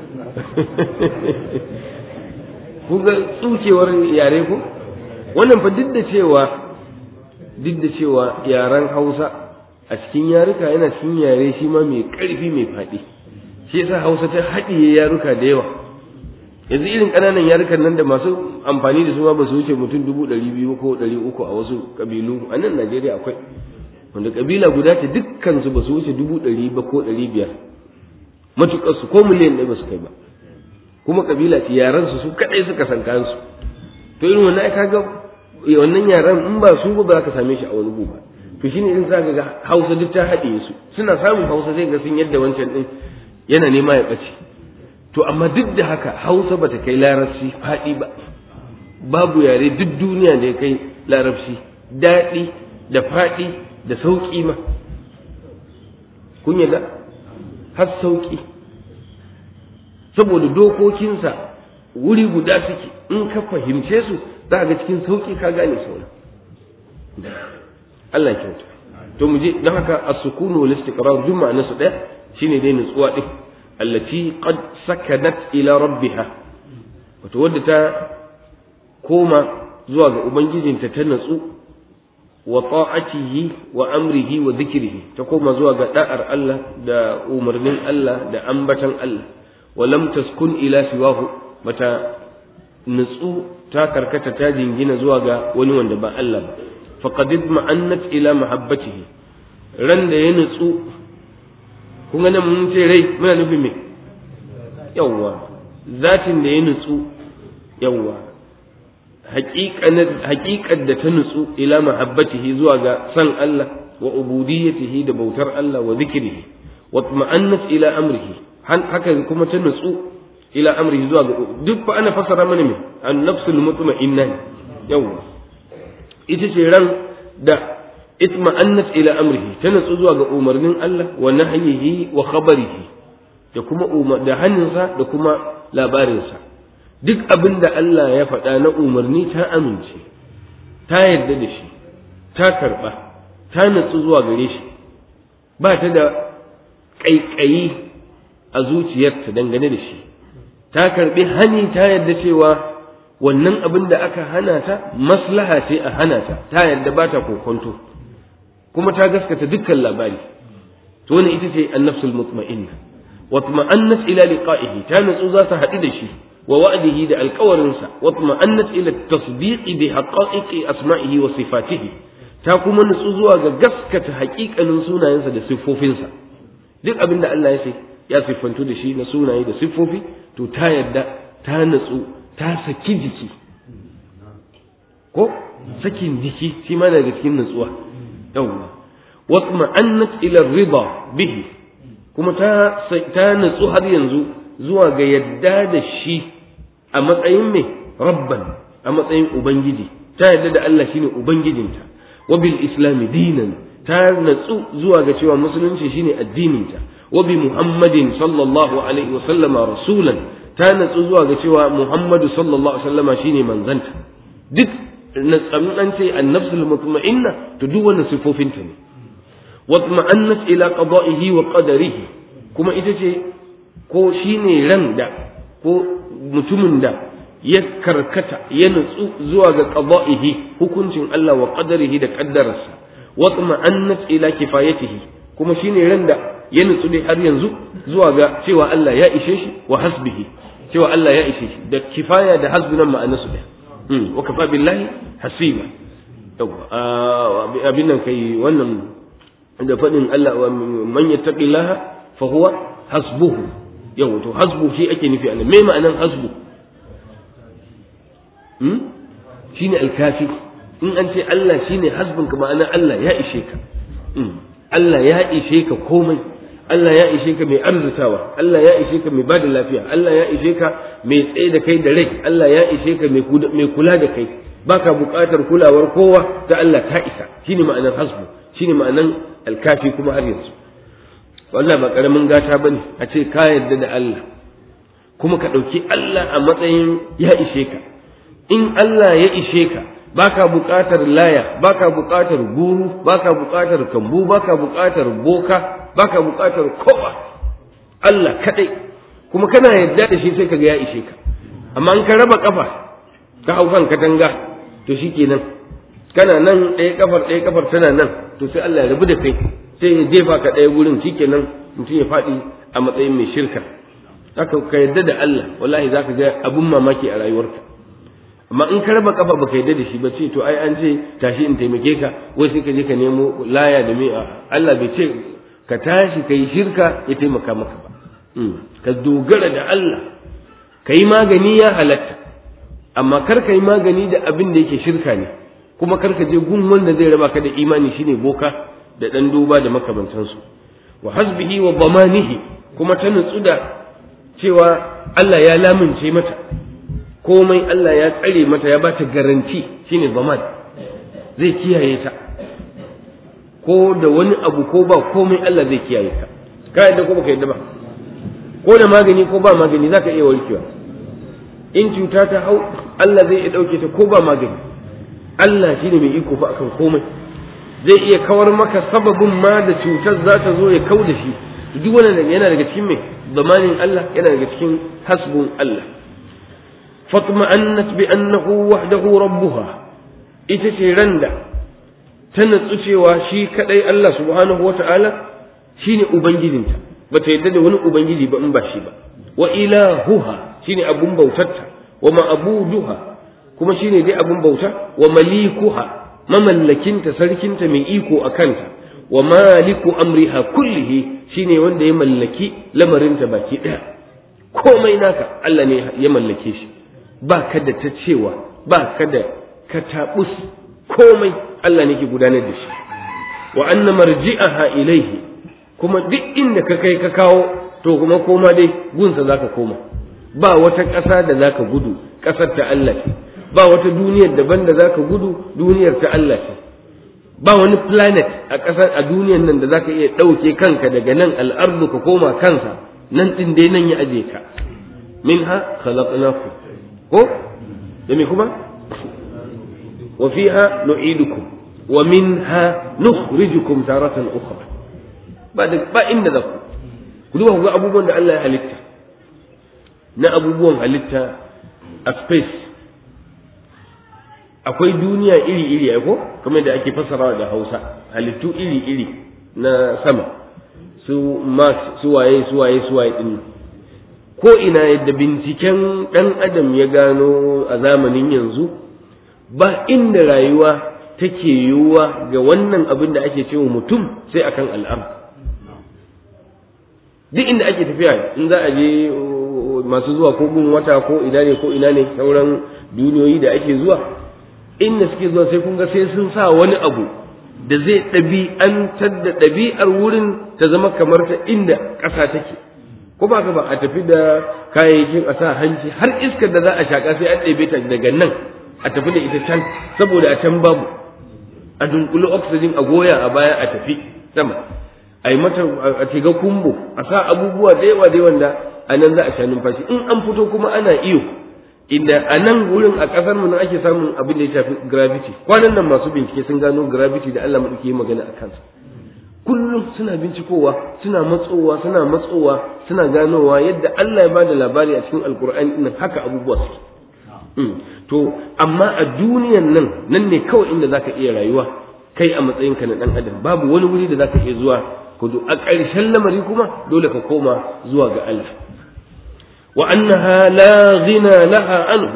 ku ga tsukewar yare ku wannan fa duk da cewa duk da cewa yaren hausa a cikin yaruka yana cikin yare shi ma mai ƙarfi mai faɗi shi yasa hausa ta haɗiye yaruka da yawa yanzu irin ƙananan yarukan nan da masu amfani da su ma ba su wuce mutum dubu ɗari biyu ko ɗari uku a wasu ƙabilu a nan najeriya akwai wanda kabila guda ce dukkan su ba su wuce dubu ɗari ba ko ɗari biyar matuƙar su ko miliyan ɗaya ba su kai ba kuma kabila ce yaran su su kaɗai suka san kansu to irin wannan ka ga wannan yaran in ba su ba za ka same shi a wani guba to shine in za ka ga hausa duk ta haɗe su suna samun hausa sai ga sun yadda wancan ɗin yana nema ya ɓace to amma duk da haka hausa bata kai larabci faɗi ba babu yare duk duniya da ya kai larabci daɗi da faɗi da sauƙi ma kun yadda har sauƙi saboda dokokinsa wuri guda suke in ka fahimce su za ga cikin sauƙi ka gane sauran Allah ya kyauta to mu je don haka as-sukunu wal istiqrar duk ma'ana su ɗaya shine dai nutsuwa din allati qad sakanat ila rabbiha wato wadda ta koma zuwa ga ubangijinta ta natsu wa ta'atihi wa amrihi wa dhikrihi ta koma zuwa ga da'ar Allah da umarnin Allah da ambatan Allah wa lam taskun ila siwahu bata nutsu ta karkata ta jingina zuwa ga wani wanda ba Allah ba faqad ma'annat ila mahabbatihi ran da ya nutsu kun ga nan mun ce rai muna nufin me yawwa zatin da ya nutsu yawwa haƙiƙar da ta nutsu ila mahabbatihi zuwa ga san Allah wa ubudiyyatihi da bautar Allah wa zikrihi wa ma'annat ila amrihi haka kuma ta nutsu ila amrihi zuwa ga duk fa ana fasara mana me an nafsul mutma'inna yawwa ita ce ran da itma'annat ila amrihi ta nutsu zuwa ga umarnin Allah wa nahyihi wa khabarihi da kuma da hannunsa da kuma labarinsa duk abin da Allah ya faɗa na umarni ta amince ta yarda da shi ta karɓa ta natsu zuwa gare shi ba ta da ƙaiƙayi a zuciyarta dangane da shi ta karɓi hani ta yarda cewa wannan abin da aka hana ta maslaha ce a hana ta ta yarda ba ta kokonto kuma ta gaskata dukkan labari to ne ita ce annafsul mutma'inna wa tuma'annat ila liqa'ihi ta natsu za ta haɗu da shi ووعده ده القورنسا واطمأنت إلى التصديق بحقائق أسمائه وصفاته تاكم نسوزوا غسكة حقيقة نسونا ينسى ده صفوفنسا duk abin da Allah ya ce ya siffantu da shi na sunaye da siffofi to ta yadda ta natsu ta saki jiki ko sakin jiki shi ma daga cikin natsuwa yawwa wasma annat ila rida bihi kuma ta ta natsu har yanzu zuwa ga yadda da shi a matsayin mai rabban a matsayin ubangiji ta yadda da Allah shine ubangijinta wa bil islami dinan ta natsu zuwa ga cewa musulunci shine addininta wa bi muhammadin sallallahu alaihi wa sallama rasulan ta natsu zuwa ga cewa muhammadu sallallahu alaihi wa sallama shine manzanta duk natsamin an ce annafsul mutma'inna to duk wannan sifofinta ne wa tma'annat ila qada'ihi wa qadarihi kuma ita ce ko shi ne ran da ko mutumin da ya karkata ya nutsu zuwa ga qada'ihi hukuncin Allah wa qadarihi da qaddararsa wa tma'annat ila kifayatihi kuma shi ne ran da ya nutsu dai har yanzu zuwa ga cewa Allah ya ishe shi wa hasbihi cewa Allah ya ishe shi da kifaya da hasbi nan ma'ana su ɗaya wa kafa billahi hasiba abin nan kai wannan da faɗin Allah man yattaqillaha fa huwa hasbuhu yau to hasbu shi ake nufi anan me ma'anan hasbu hmm shine alkafi in an ce Allah shine hasbun ka ma'ana Allah ya ishe ka Allah ya ishe ka komai Allah ya ishe ka mai arzutawa Allah ya ishe ka mai bada lafiya Allah ya ishe ka mai tsaye da kai da rai Allah ya ishe ka mai kula da kai baka buƙatar kulawar kowa ta Allah ta isa shine ma'anan hasbu shine ma'anan alkafi kuma har yanzu wannan ba karamin gata bane a ce ka yarda da Allah kuma ka ɗauki Allah a matsayin ya ishe ka in Allah ya ishe ka baka buƙatar laya baka buƙatar guru baka buƙatar kambu baka buƙatar boka baka buƙatar kowa Allah kadai kuma kana yarda da shi sai kaga ya ishe ka amma in ka raba kafa ka hau kan katanga to shikenan kana nan ɗaya kafar ɗaya kafar tana nan to sai Allah ya rabu da kai sai ya jefa ka ɗaya wurin shikenan mutum ya faɗi a matsayin mai shirka haka ka yarda da Allah wallahi zaka ga abun mamaki a rayuwarka amma in ka raba kafa baka yarda da shi ba ce to ai an ce tashi in taimake ka wai sai ka je ka nemo laya da mai Allah bai ce ka tashi ka yi shirka ya taimaka maka ba ka dogara da Allah ka yi magani ya halatta amma kar ka yi magani da abin da yake shirka ne kuma kar ka je gun wanda zai raba ka da imani shine boka da ɗan duba da makamantansu wa hasbihi wa zamanihi kuma ta nutsu da cewa Allah ya lamince mata komai Allah ya tsare mata ya bata garanti shine zaman zai kiyaye ta ko da wani abu ko ba komai Allah zai kiyaye ta ka yadda ko baka yadda ba ko da magani ko ba magani zaka iya warkewa in cuta ta hau Allah zai iya dauke ta ko ba magani Allah shine mai iko fa akan komai zai iya kawar maka sababin ma da cutar za ta zo ya kau da shi duk wannan yana daga cikin mai zamanin Allah yana daga cikin hasbun Allah fatma'annat bi annahu wahdahu rabbuha ita ce randa ta natsu cewa shi kadai Allah subhanahu wata'ala shine ubangijinta bata yadda da wani ubangiji ba in ba shi ba wa ilahuha shine abun bautarta wa ma'buduha kuma shine dai abun bauta wa malikuha mamallakinta sarkinta mai iko a kanta wa maliku amriha kullihi shine wanda ya mallaki lamarinta baki daya komai naka Allah ne ya mallake shi ba ka da ta cewa ba ka da ka tabus komai Allah ne ke gudanar da shi wa anna marji'aha ilaihi kuma duk inda ka kai ka kawo to kuma koma dai gunsa zaka koma ba wata ƙasa da zaka gudu ƙasar ta Allah ce ba wata duniyar daban da zaka gudu duniyar ta Allah ce ba wani planet a ƙasar a duniyar nan da zaka iya ɗauke kanka daga nan al'ardu ka koma kansa nan ɗin dai nan ya aje ka minha khalaqnakum ko da me kuma wa fiha nu'idukum wa minha nukhrijukum taratan ukhra ba da ba inda za ku ku duba ku ga abubuwan da Allah ya halitta na abubuwan halitta a space akwai duniya iri-iri ko kamar da ake fassarawa da hausa halittu iri-iri na sama su mars su waye su waye su waye din ko ina yadda binciken dan adam ya gano a zamanin yanzu ba inda rayuwa take yiwuwa ga wannan abin da ake cewa mutum sai akan al'am duk inda ake tafiya in za a je masu zuwa ko gun wata ko ina ne ko ina ne sauran duniyoyi da ake zuwa inda suke zuwa sai kun ga sai sun sa wani abu da zai ɗabi'antar da ɗabi'ar wurin ta zama kamar ta inda ƙasa take ko ba ba a tafi da kayayyakin a sa hanci har iskar da za a shaƙa sai an ɗebe ta daga nan a tafi da ita can saboda a can babu a dunkuli oxygen a goya a baya a tafi sama a yi mata a shiga kumbo a sa abubuwa da yawa da wanda a nan za a sha numfashi in an fito kuma ana iyo inda a nan wurin a ƙasar mu nan ake samun abin da ya shafi gravity kwanan nan masu bincike sun gano gravity da Allah madauki magana a kansa kullum suna bincikowa suna matsowa suna matsowa suna ganowa yadda Allah ya bada labari a cikin alkur'ani din haka abubuwa suke to amma a duniyan nan nan ne kawai inda zaka iya rayuwa kai a matsayinka na dan adam babu wani wuri da zaka iya zuwa kudu a ƙarshen lamari kuma dole ka koma zuwa ga Allah وأنها لا غنى لها عنه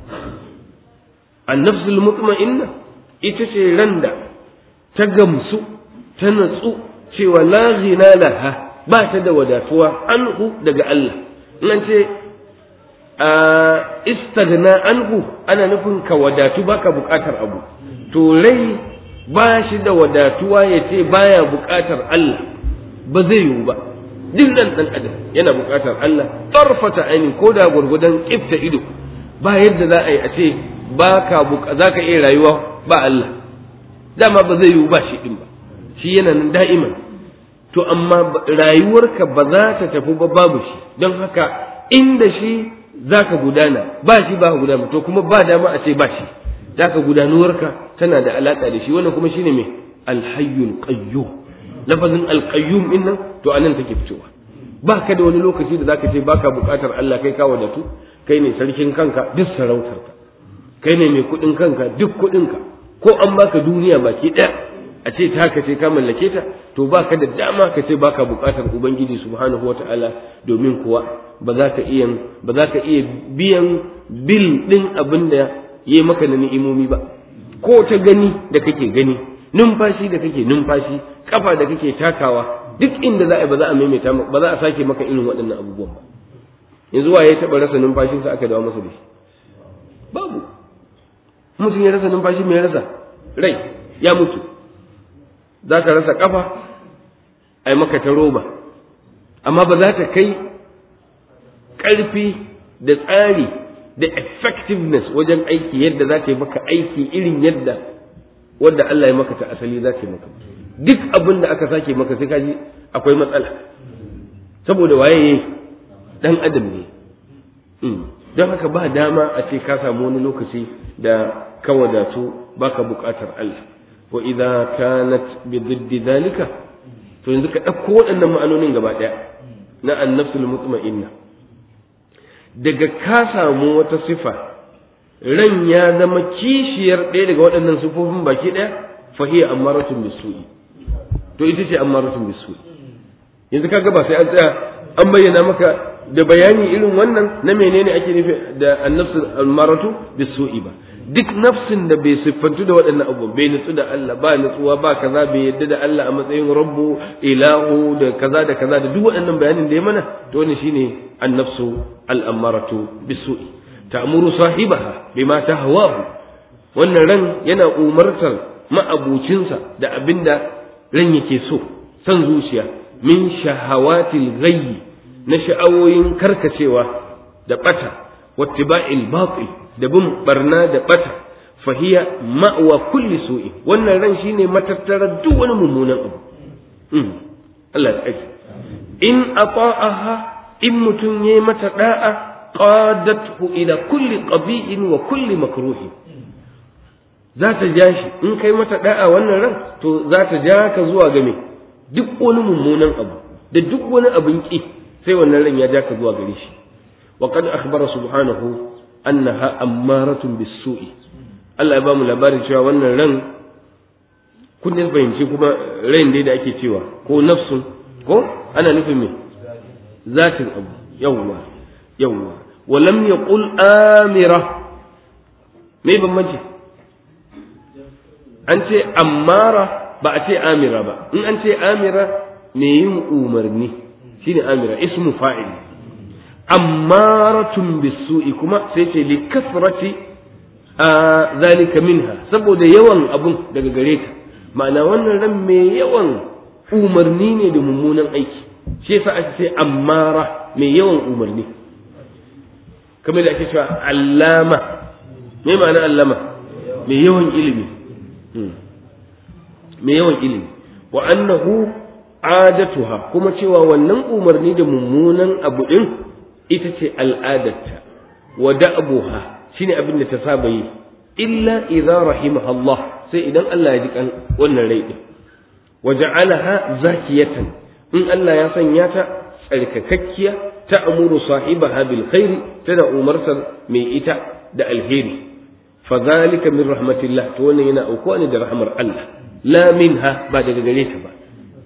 النفس المطمئنة itace randa ta gamsu ta natsu cewa la ghina laha ba ta da wadatuwa anhu daga Allah nan ce a istagna anhu ana nufin ka wadatu baka bukatar abu to rai ba shi da wadatuwa ya ce baya bukatar Allah ba zai yiwu ba duk nan dan adam yana buƙatar Allah tarfata aini ko da gurgudan kifta ido ba yadda za a yi a ce ba ka za ka iya rayuwa ba Allah dama ba zai yiwu ba shi din ba shi yana nan da'iman to amma rayuwarka ba za ta tafi ba babu shi don haka inda shi za ka gudana ba shi ba ka gudana to kuma ba dama a ce ba shi za ka gudanuwarka tana da alaƙa da shi wannan kuma shine mai alhayyul qayyum lafazin alqayyum din nan to anan take fitowa ba ka da wani lokaci da zaka ce baka buƙatar Allah kai ka wadatu kai ne sarkin kanka duk sarautarka kai ne mai kuɗin kanka duk kuɗinka ko an baka duniya baki ɗaya a ce ta ka ce ka mallake ta to baka da dama ka ce baka buƙatar ubangiji subhanahu wataala domin kuwa ba za ka iya ba za ka iya biyan bil ɗin abin da yi maka na ni'imomi ba ko ta gani da kake gani numfashi da kake numfashi kafa da kake takawa duk inda za a ba za a maimaita ba za a sake maka irin waɗannan abubuwan ba yanzu waye ya taɓa rasa numfashinsa aka dawo masa da shi babu mutum ya rasa numfashi mai rasa rai ya mutu za ka rasa kafa a yi maka ta roba amma ba za ta kai ƙarfi da tsari da effectiveness wajen aiki yadda za ta yi maka aiki irin yadda wadda Allah ya maka ta asali za ta yi maka duk abin da aka sake maka sai kaji akwai matsala saboda waye dan adam ne don haka ba dama a ce ka samu wani lokaci da ka wadatu baka buƙatar Allah wa idza kanat bi diddi dalika to yanzu ka ɗauko waɗannan ma'anonin gaba ɗaya na annafsul mutma'inna daga ka samu wata sifa ran ya zama kishiyar ɗaya daga waɗannan sifofin baki ɗaya fa hiya ammaratun bisu'i to ita ce ammaratun bisu'i yanzu kaga ba sai an tsaya an bayyana maka da bayani irin wannan na menene ake nufi da annafsu ammaratu bisu'i ba duk nafsin da bai siffantu da waɗannan abubuwan bai nutsu da Allah ba nutsuwa ba kaza bai yadda da Allah a matsayin rabbu ilahu da kaza da kaza da duk waɗannan bayanin da ya mana to wannan shine annafsu al'ammaratu bisu'i ta'muru sahibaha bima tahwahu wannan ran yana umartar ma'abucinsa da abinda ran yake so san zuciya min shahawatil ghayyi na sha'awoyin karkacewa da bata wattiba'il batil da bin barna da bata fahiya ma'wa kulli su'i wannan ran shine matattarar duk wani mummunan abu Allah ya tsare in ata'aha in mutum yayi mata da'a qadathu ila kulli qabi'in wa kulli makruhin za ta ja shi in kai mata da'a wannan ran to za ta ja ka zuwa ga me duk wani mummunan abu da duk wani abin ki sai wannan ran ya ja ka zuwa gare shi wa qad akhbara subhanahu annaha ammaratun bisu'i Allah ya ba mu labarin cewa wannan ran kun ne fahimci kuma ran dai da ake cewa ko nafsun ko ana nufin me zatin abu yawwa yawwa wa lam yaqul amira me bambanci an ce ammara ba a ce amira ba in an ce amira me yin umarni shine amira ismu fa'il ammaratun bisu'i kuma sai ce li kasrati a zalika minha saboda yawan abun daga gare ta ma'ana wannan ran mai yawan umarni ne da mummunan aiki shi yasa ake ce ammara mai yawan umarni kamar da ake cewa allama me ma'ana allama mai yawan ilimi mai yawan ilimi wa annahu adatuha kuma cewa wannan umarni da mummunan abu din ita ce al'adarta wa da'abuha shine abin da ta saba yi illa idza rahimaha Allah sai idan Allah ya ji kan wannan rai din wa ja'alaha zakiyatan in Allah ya sanya ta tsarkakakkiya ta amuru sahibaha bil khairi tana umartar mai ita da alheri fa zalika min rahmatillah to wannan yana aukuwa ne da rahmar Allah la minha ba daga gare ta ba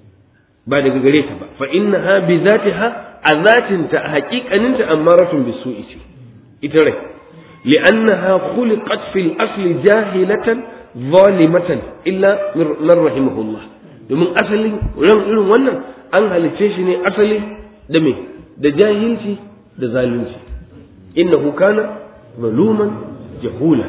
ba daga gare ta ba fa innaha bi zatiha a zatinta a haƙiƙaninta ammaratun bisu'i ce ita rai li'annaha khuliqat fil asli jahilatan zalimatan illa man rahimahullah domin asalin ran irin wannan an halice shi ne asali da me da jahilci da zalunci innahu kana zaluman jahula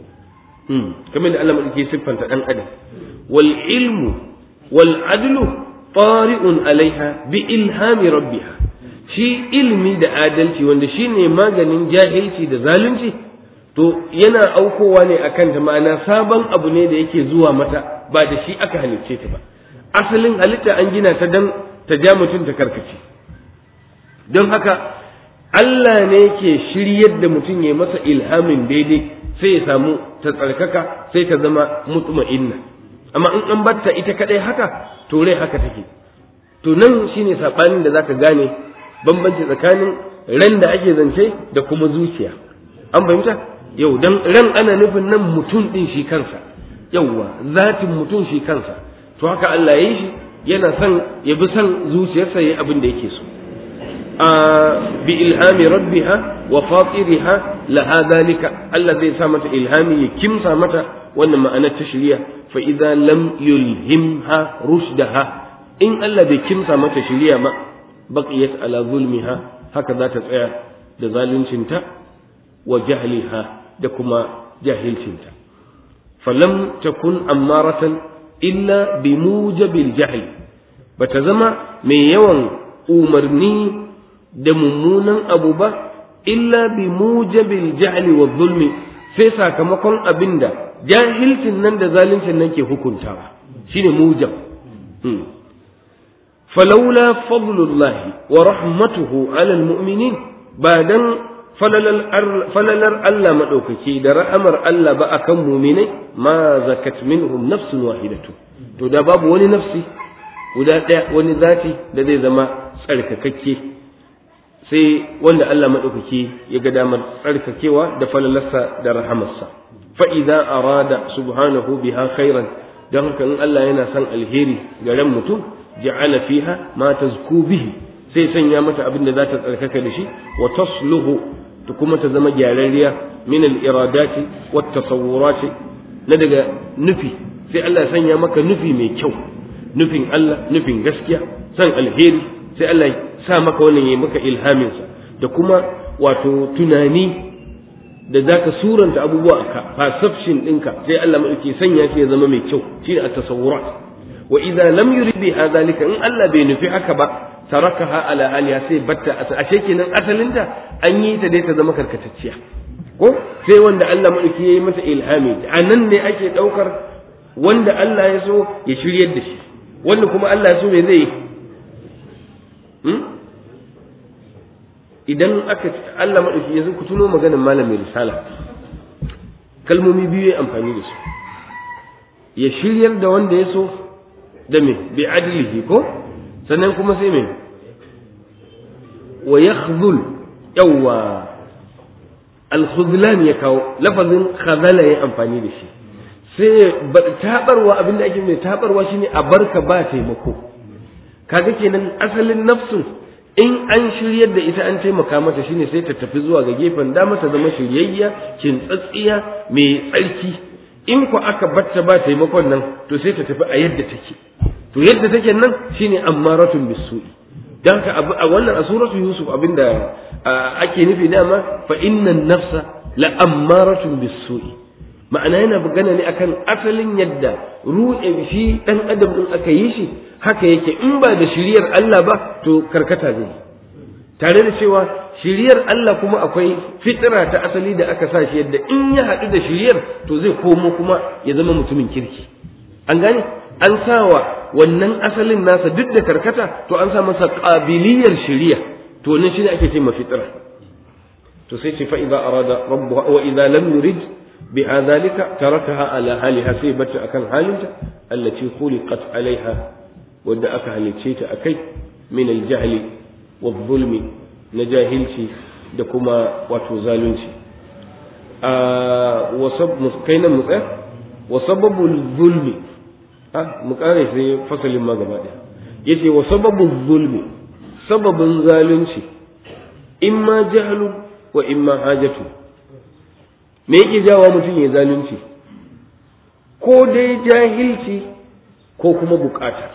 kamar da Allah madauke siffanta dan adam wal ilmu wal adlu tari'un alaiha bi ilhami rabbiha shi ilmi da adalci wanda shine maganin jahilci da zalunci to yana aukowa ne akan ta ma'ana sabon abu ne da yake zuwa mata ba da shi aka halicce ta ba asalin halitta an gina ta dan ta ja mutum ta karkace don haka Allah ne ke shiryar da mutum ya masa ilhamin daidai sai ya samu ta tsarkaka sai ta zama mutma'inna amma in an batta ita kadai haka to rai haka take to nan shine sabanin da zaka gane bambanci tsakanin ran da ake zance da kuma zuciya an fahimta yau dan ran ana nufin nan mutum din shi kansa yauwa zatin mutum shi kansa to haka Allah ya yi shi yana son ya bi son zuciyarsa yayi abin da yake so a bi ilhami rabbiha wa fatiriha laha dalika Allah zai sa mata ilhami ya kimsa mata wannan ma'anar ta shari'a fa idza lam yulhimha rushdaha in Allah bai kimsa mata shari'a ma baqiyat ala zulmiha haka za ta tsaya da zaluncinta wa jahliha da kuma jahilcinta falam takun ammaratan illa bi mujabil jahl bata zama mai yawan umarni da mummunan abu ba illa bi mujabil jahli wa zulmi sai sakamakon abinda jahilcin nan da zaluncin nan ke hukuntawa shine mujab فلولا فضل الله ورحمته على المؤمنين بعدن falalar Allah maɗaukaki da ra'amar Allah ba a kan muminai ma zakat minhum nafsun wahidatu to da babu wani nafsi guda ɗaya wani zati da zai zama tsarkakakke sai wanda Allah maɗaukaki ya ga damar tsarkakewa da falalarsa da rahamarsa fa'iza arada subhanahu biha khairan don haka in Allah yana son alheri ga ran mutum ja'ala fiha ma tazku bihi sai sanya mata abin da za ta tsarkaka da shi wa tasluhu ta kuma ta zama gyararriya min al-iradati wat tasawurati na daga nufi sai Allah ya sanya maka nufi mai kyau nufin Allah nufin gaskiya san alheri sai Allah ya sa maka wannan yayi maka ilhamin sa da kuma wato tunani da zaka suranta abubuwa a perception ɗinka sai Allah madauki sanya shi ya zama mai kyau shine at-tasawurat wa idza lam yurid bi hadhalika in Allah bai nufi haka ba tarakaha ala aliha sai batta ashe kenan asalinta an yi ta dai ta zama karkatacciya ko sai wanda Allah madauki yayi mata ilhami anan ne ake daukar wanda Allah ya so ya shiryar da shi wanda kuma Allah ya so me zai yi idan aka Allah madauki yanzu ku tuno maganar malamin risala kalmomi biyu ya amfani da su ya shiryar da wanda ya so da me bi adlihi ko sannan kuma sai me wa yakhdhul yawa al-khudlan ya kawo lafazin khadala ya amfani da shi sai tabarwa abinda ake mai tabarwa shine a barka ba taimako kaga kenan asalin nafsun in an shiryar da ita an taimaka mata shine sai ta tafi zuwa ga gefen dama ta zama shiryayya kintsatsiya mai tsarki in ku aka batta ba taimakon nan to sai ta tafi a yadda take to yadda take nan shine ammaratun bisu'i dan ka a wannan a suratu yusuf abinda ake nufi dama fa innan nafsa la ammaratun bisu'i ma'ana yana magana ne akan asalin yadda ruɗe shi dan adam din aka yi shi haka yake in ba da shiriyar Allah ba to karkata zai tare da cewa shiriyar Allah kuma akwai fitira ta asali da aka sa shi yadda in ya haɗu da shiriyar to zai komo kuma ya zama mutumin kirki an gane an sawa wannan asalin nasa duk da karkata to an sa masa qabiliyar shiriya to wannan shine ake ce fitira to sai ce fa idza arada rabbuha wa idza lam yurid biha dhalika tarakaha ala haliha sai bata akan halinta allati khuliqat alaiha wadda aka halicce ta akai min aljahli wadh-dhulmi na jahilci da kuma wato zalunci a wasab muskainan mu tsaya wa sababul zulmi ha mu kare sai fasalin ma gaba daya yace wa sababul zulmi sababin zalunci imma jahlu wa imma hajatu me yake jawa mutum ya zalunci ko dai jahilci ko kuma bukata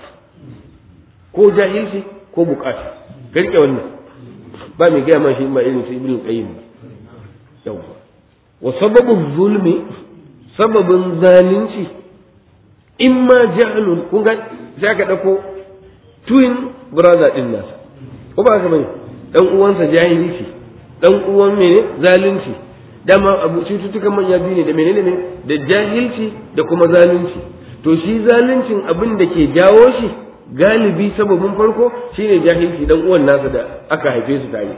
ko jahilci ko bukata garke wannan ba mai gaya man shi ba irin su ibn qayyim ba yawa wa sababu zulmi sababin zalunci imma jahlun kun ga sai ka dauko twin brother din nasa ko ba ka bane dan uwansa jahilci dan uwan mene zalunci dama abu cututtukan manya biyu ne da menene ne da jahilci da kuma zalunci to shi zaluncin abin da ke jawo shi galibi sababin farko shine jahilci dan uwan nasa da aka haife su tare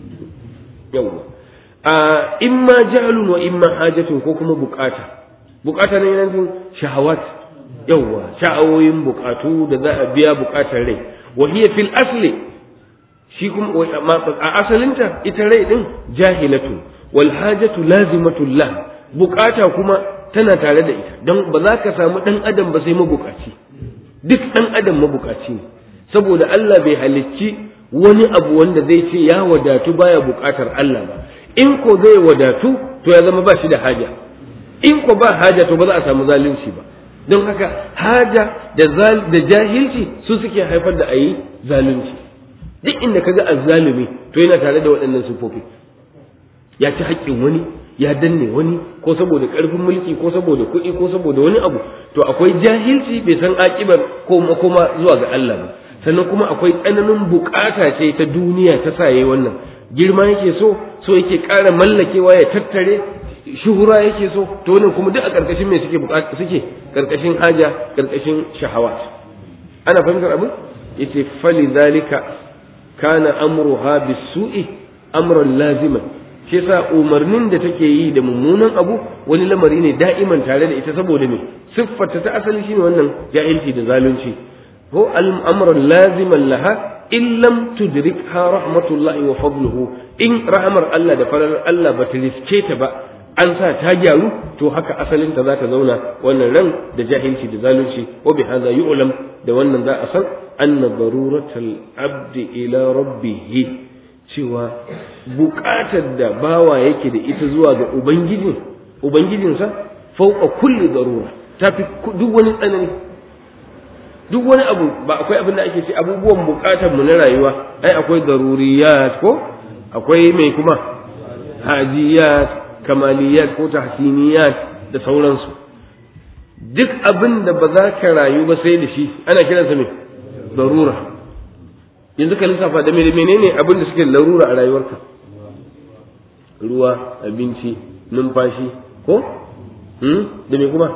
yawa a imma jahlun wa imma hajatun ko kuma bukata bukata ne yanzu shahawat yawa sha'awoyin bukatu da za a biya bukatar rai wa hiya fil asli shi kuma a asalinta ita rai din jahilatu wal hajatu lazimatu lah bukata kuma tana tare da ita don ba za ka samu dan adam ba sai mabukaci duk dan adam mabukaci ne saboda Allah bai halicci wani abu wanda zai ce ya wadatu baya bukatar Allah ba in ko zai wadatu to ya zama ba shi da haja in ko ba haja to ba za a samu zalunci ba don haka haja da jahilci su suke haifar da ayi zalunci duk inda kaga azzalumi to yana tare da waɗannan sufofi ya ci haƙƙin wani ya danne wani ko saboda ƙarfin mulki ko saboda kuɗi ko saboda wani abu to akwai jahilci bai san aƙibar ko kuma zuwa ga Allah ba sannan kuma akwai tsananin bukata ce ta duniya ta sa yayi wannan girma yake so so yake ƙara mallakewa ya tattare shuhura yake so to wannan kuma duk a ƙarƙashin me suke bukata suke ƙarƙashin haja ƙarƙashin shahawat ana fahimtar abin yace fali zalika kana amruha bisu'i amran laziman shi yasa umarnin da take yi da mummunan abu wani lamari ne da'iman tare da ita saboda me siffarta ta asali shine wannan jahilci da zalunci ko al'amuran laziman laha in lam tudrikha rahmatullahi wa fadluhu in rahmar Allah da farar Allah ba ta riske ta ba an sa ta gyaru to haka asalinta za ta zauna wannan ran da jahilci da zalunci wa bi hadha yu'lam da wannan za a san anna daruratal abdi ila rabbih cewa buƙatar da bawa yake da ita zuwa ga ubangiji ubangijinsa fauqa kulli darura tafi duk wani tsanani duk wani abu ba akwai abin da ake ce abubuwan buƙatar mu na rayuwa ai akwai daruriyat ko akwai mai kuma hajiyat kamaliyat ko tahsiniyat da sauransu duk abin da ba za ka rayu ba sai da shi ana kiransa mai darura yanzu ka lissafa da menene abin da suke larura a rayuwarka ruwa abinci numfashi ko da me kuma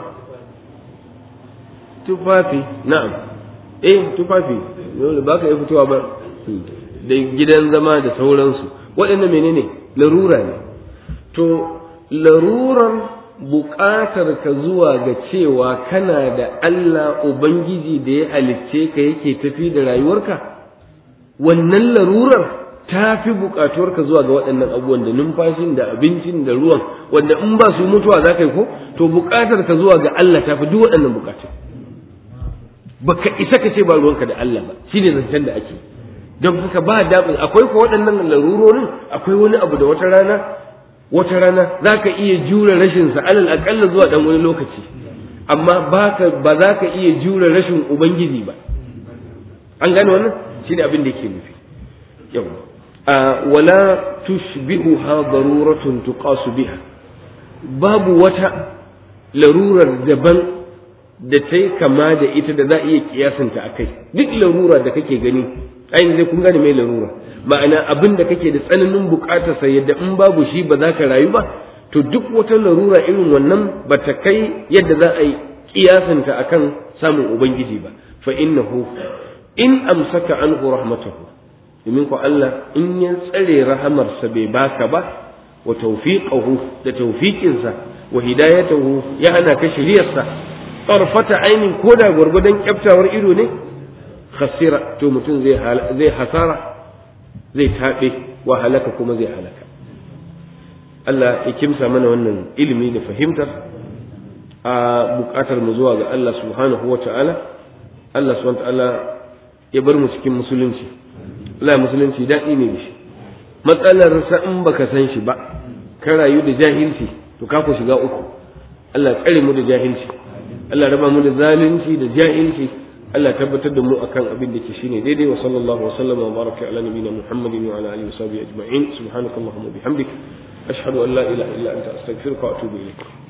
tufafi na'am eh tufafi dole ba ka iya fitowa ba da gidan zama da sauransu waɗannan menene larura ne to larurar buƙatar ka zuwa ga cewa kana da Allah Ubangiji da ya halicce ka yake tafi da rayuwarka wannan larurar ta fi buƙatuwarka zuwa ga waɗannan abubuwan da numfashin da abincin da ruwan wanda in ba su mutuwa za ka yi ko to buƙatar ka zuwa ga Allah ta fi duk waɗannan buƙatun baka isa ka ce ba ruwanka da Allah ba shine zancen da ake don haka ba daɗin akwai ko waɗannan larurorin akwai wani abu da wata rana wata rana za ka iya jure rashinsa alal aƙalla zuwa ɗan wani lokaci amma ba za ka iya jure rashin ubangiji ba an gane wannan shi ne abin da yake nufi yau wala tushbihu ha daruratun tuqasu biha babu wata larurar daban da ta yi kama da ita da za a iya kiyasanta a kai duk larura da kake gani ainihin zai kun gane mai larura ma'ana abin da kake da tsananin bukatarsa yadda in babu shi ba za ka rayu ba to duk wata larura irin wannan ba ta kai yadda za a yi kiyasanta akan samun ubangiji ba fa innahu in amsaka anhu rahmatahu domin ko Allah in ya tsare rahamarsa bai baka ba wa tawfiqahu da tawfiqinsa wa hidayatahu ya hana ka shiriyarsa tarfata ainin koda gwargwadon kyaftawar ido ne khasira to mutum zai zai hasara zai taɓe wa halaka kuma zai halaka Allah ya kimsa mana wannan ilimi da fahimtar a buƙatar mu zuwa ga Allah subhanahu wa ta'ala Allah subhanahu wa ta'ala ya bar mu cikin musulunci Allah musulunci daɗi ne da shi matsalar sa in baka san shi ba ka rayu da jahilci to ka ku shiga uku Allah tsare mu da jahilci Allah raba mu da zalunci da jahilci Allah tabbatar da mu akan abin da ke shine daidai wa sallallahu wa sallama wa baraka ala nabiyina Muhammadin wa ala alihi wa sahbihi ajma'in subhanakallahumma bihamdik ashhadu an la ilaha illa anta astaghfiruka wa atubu ilaik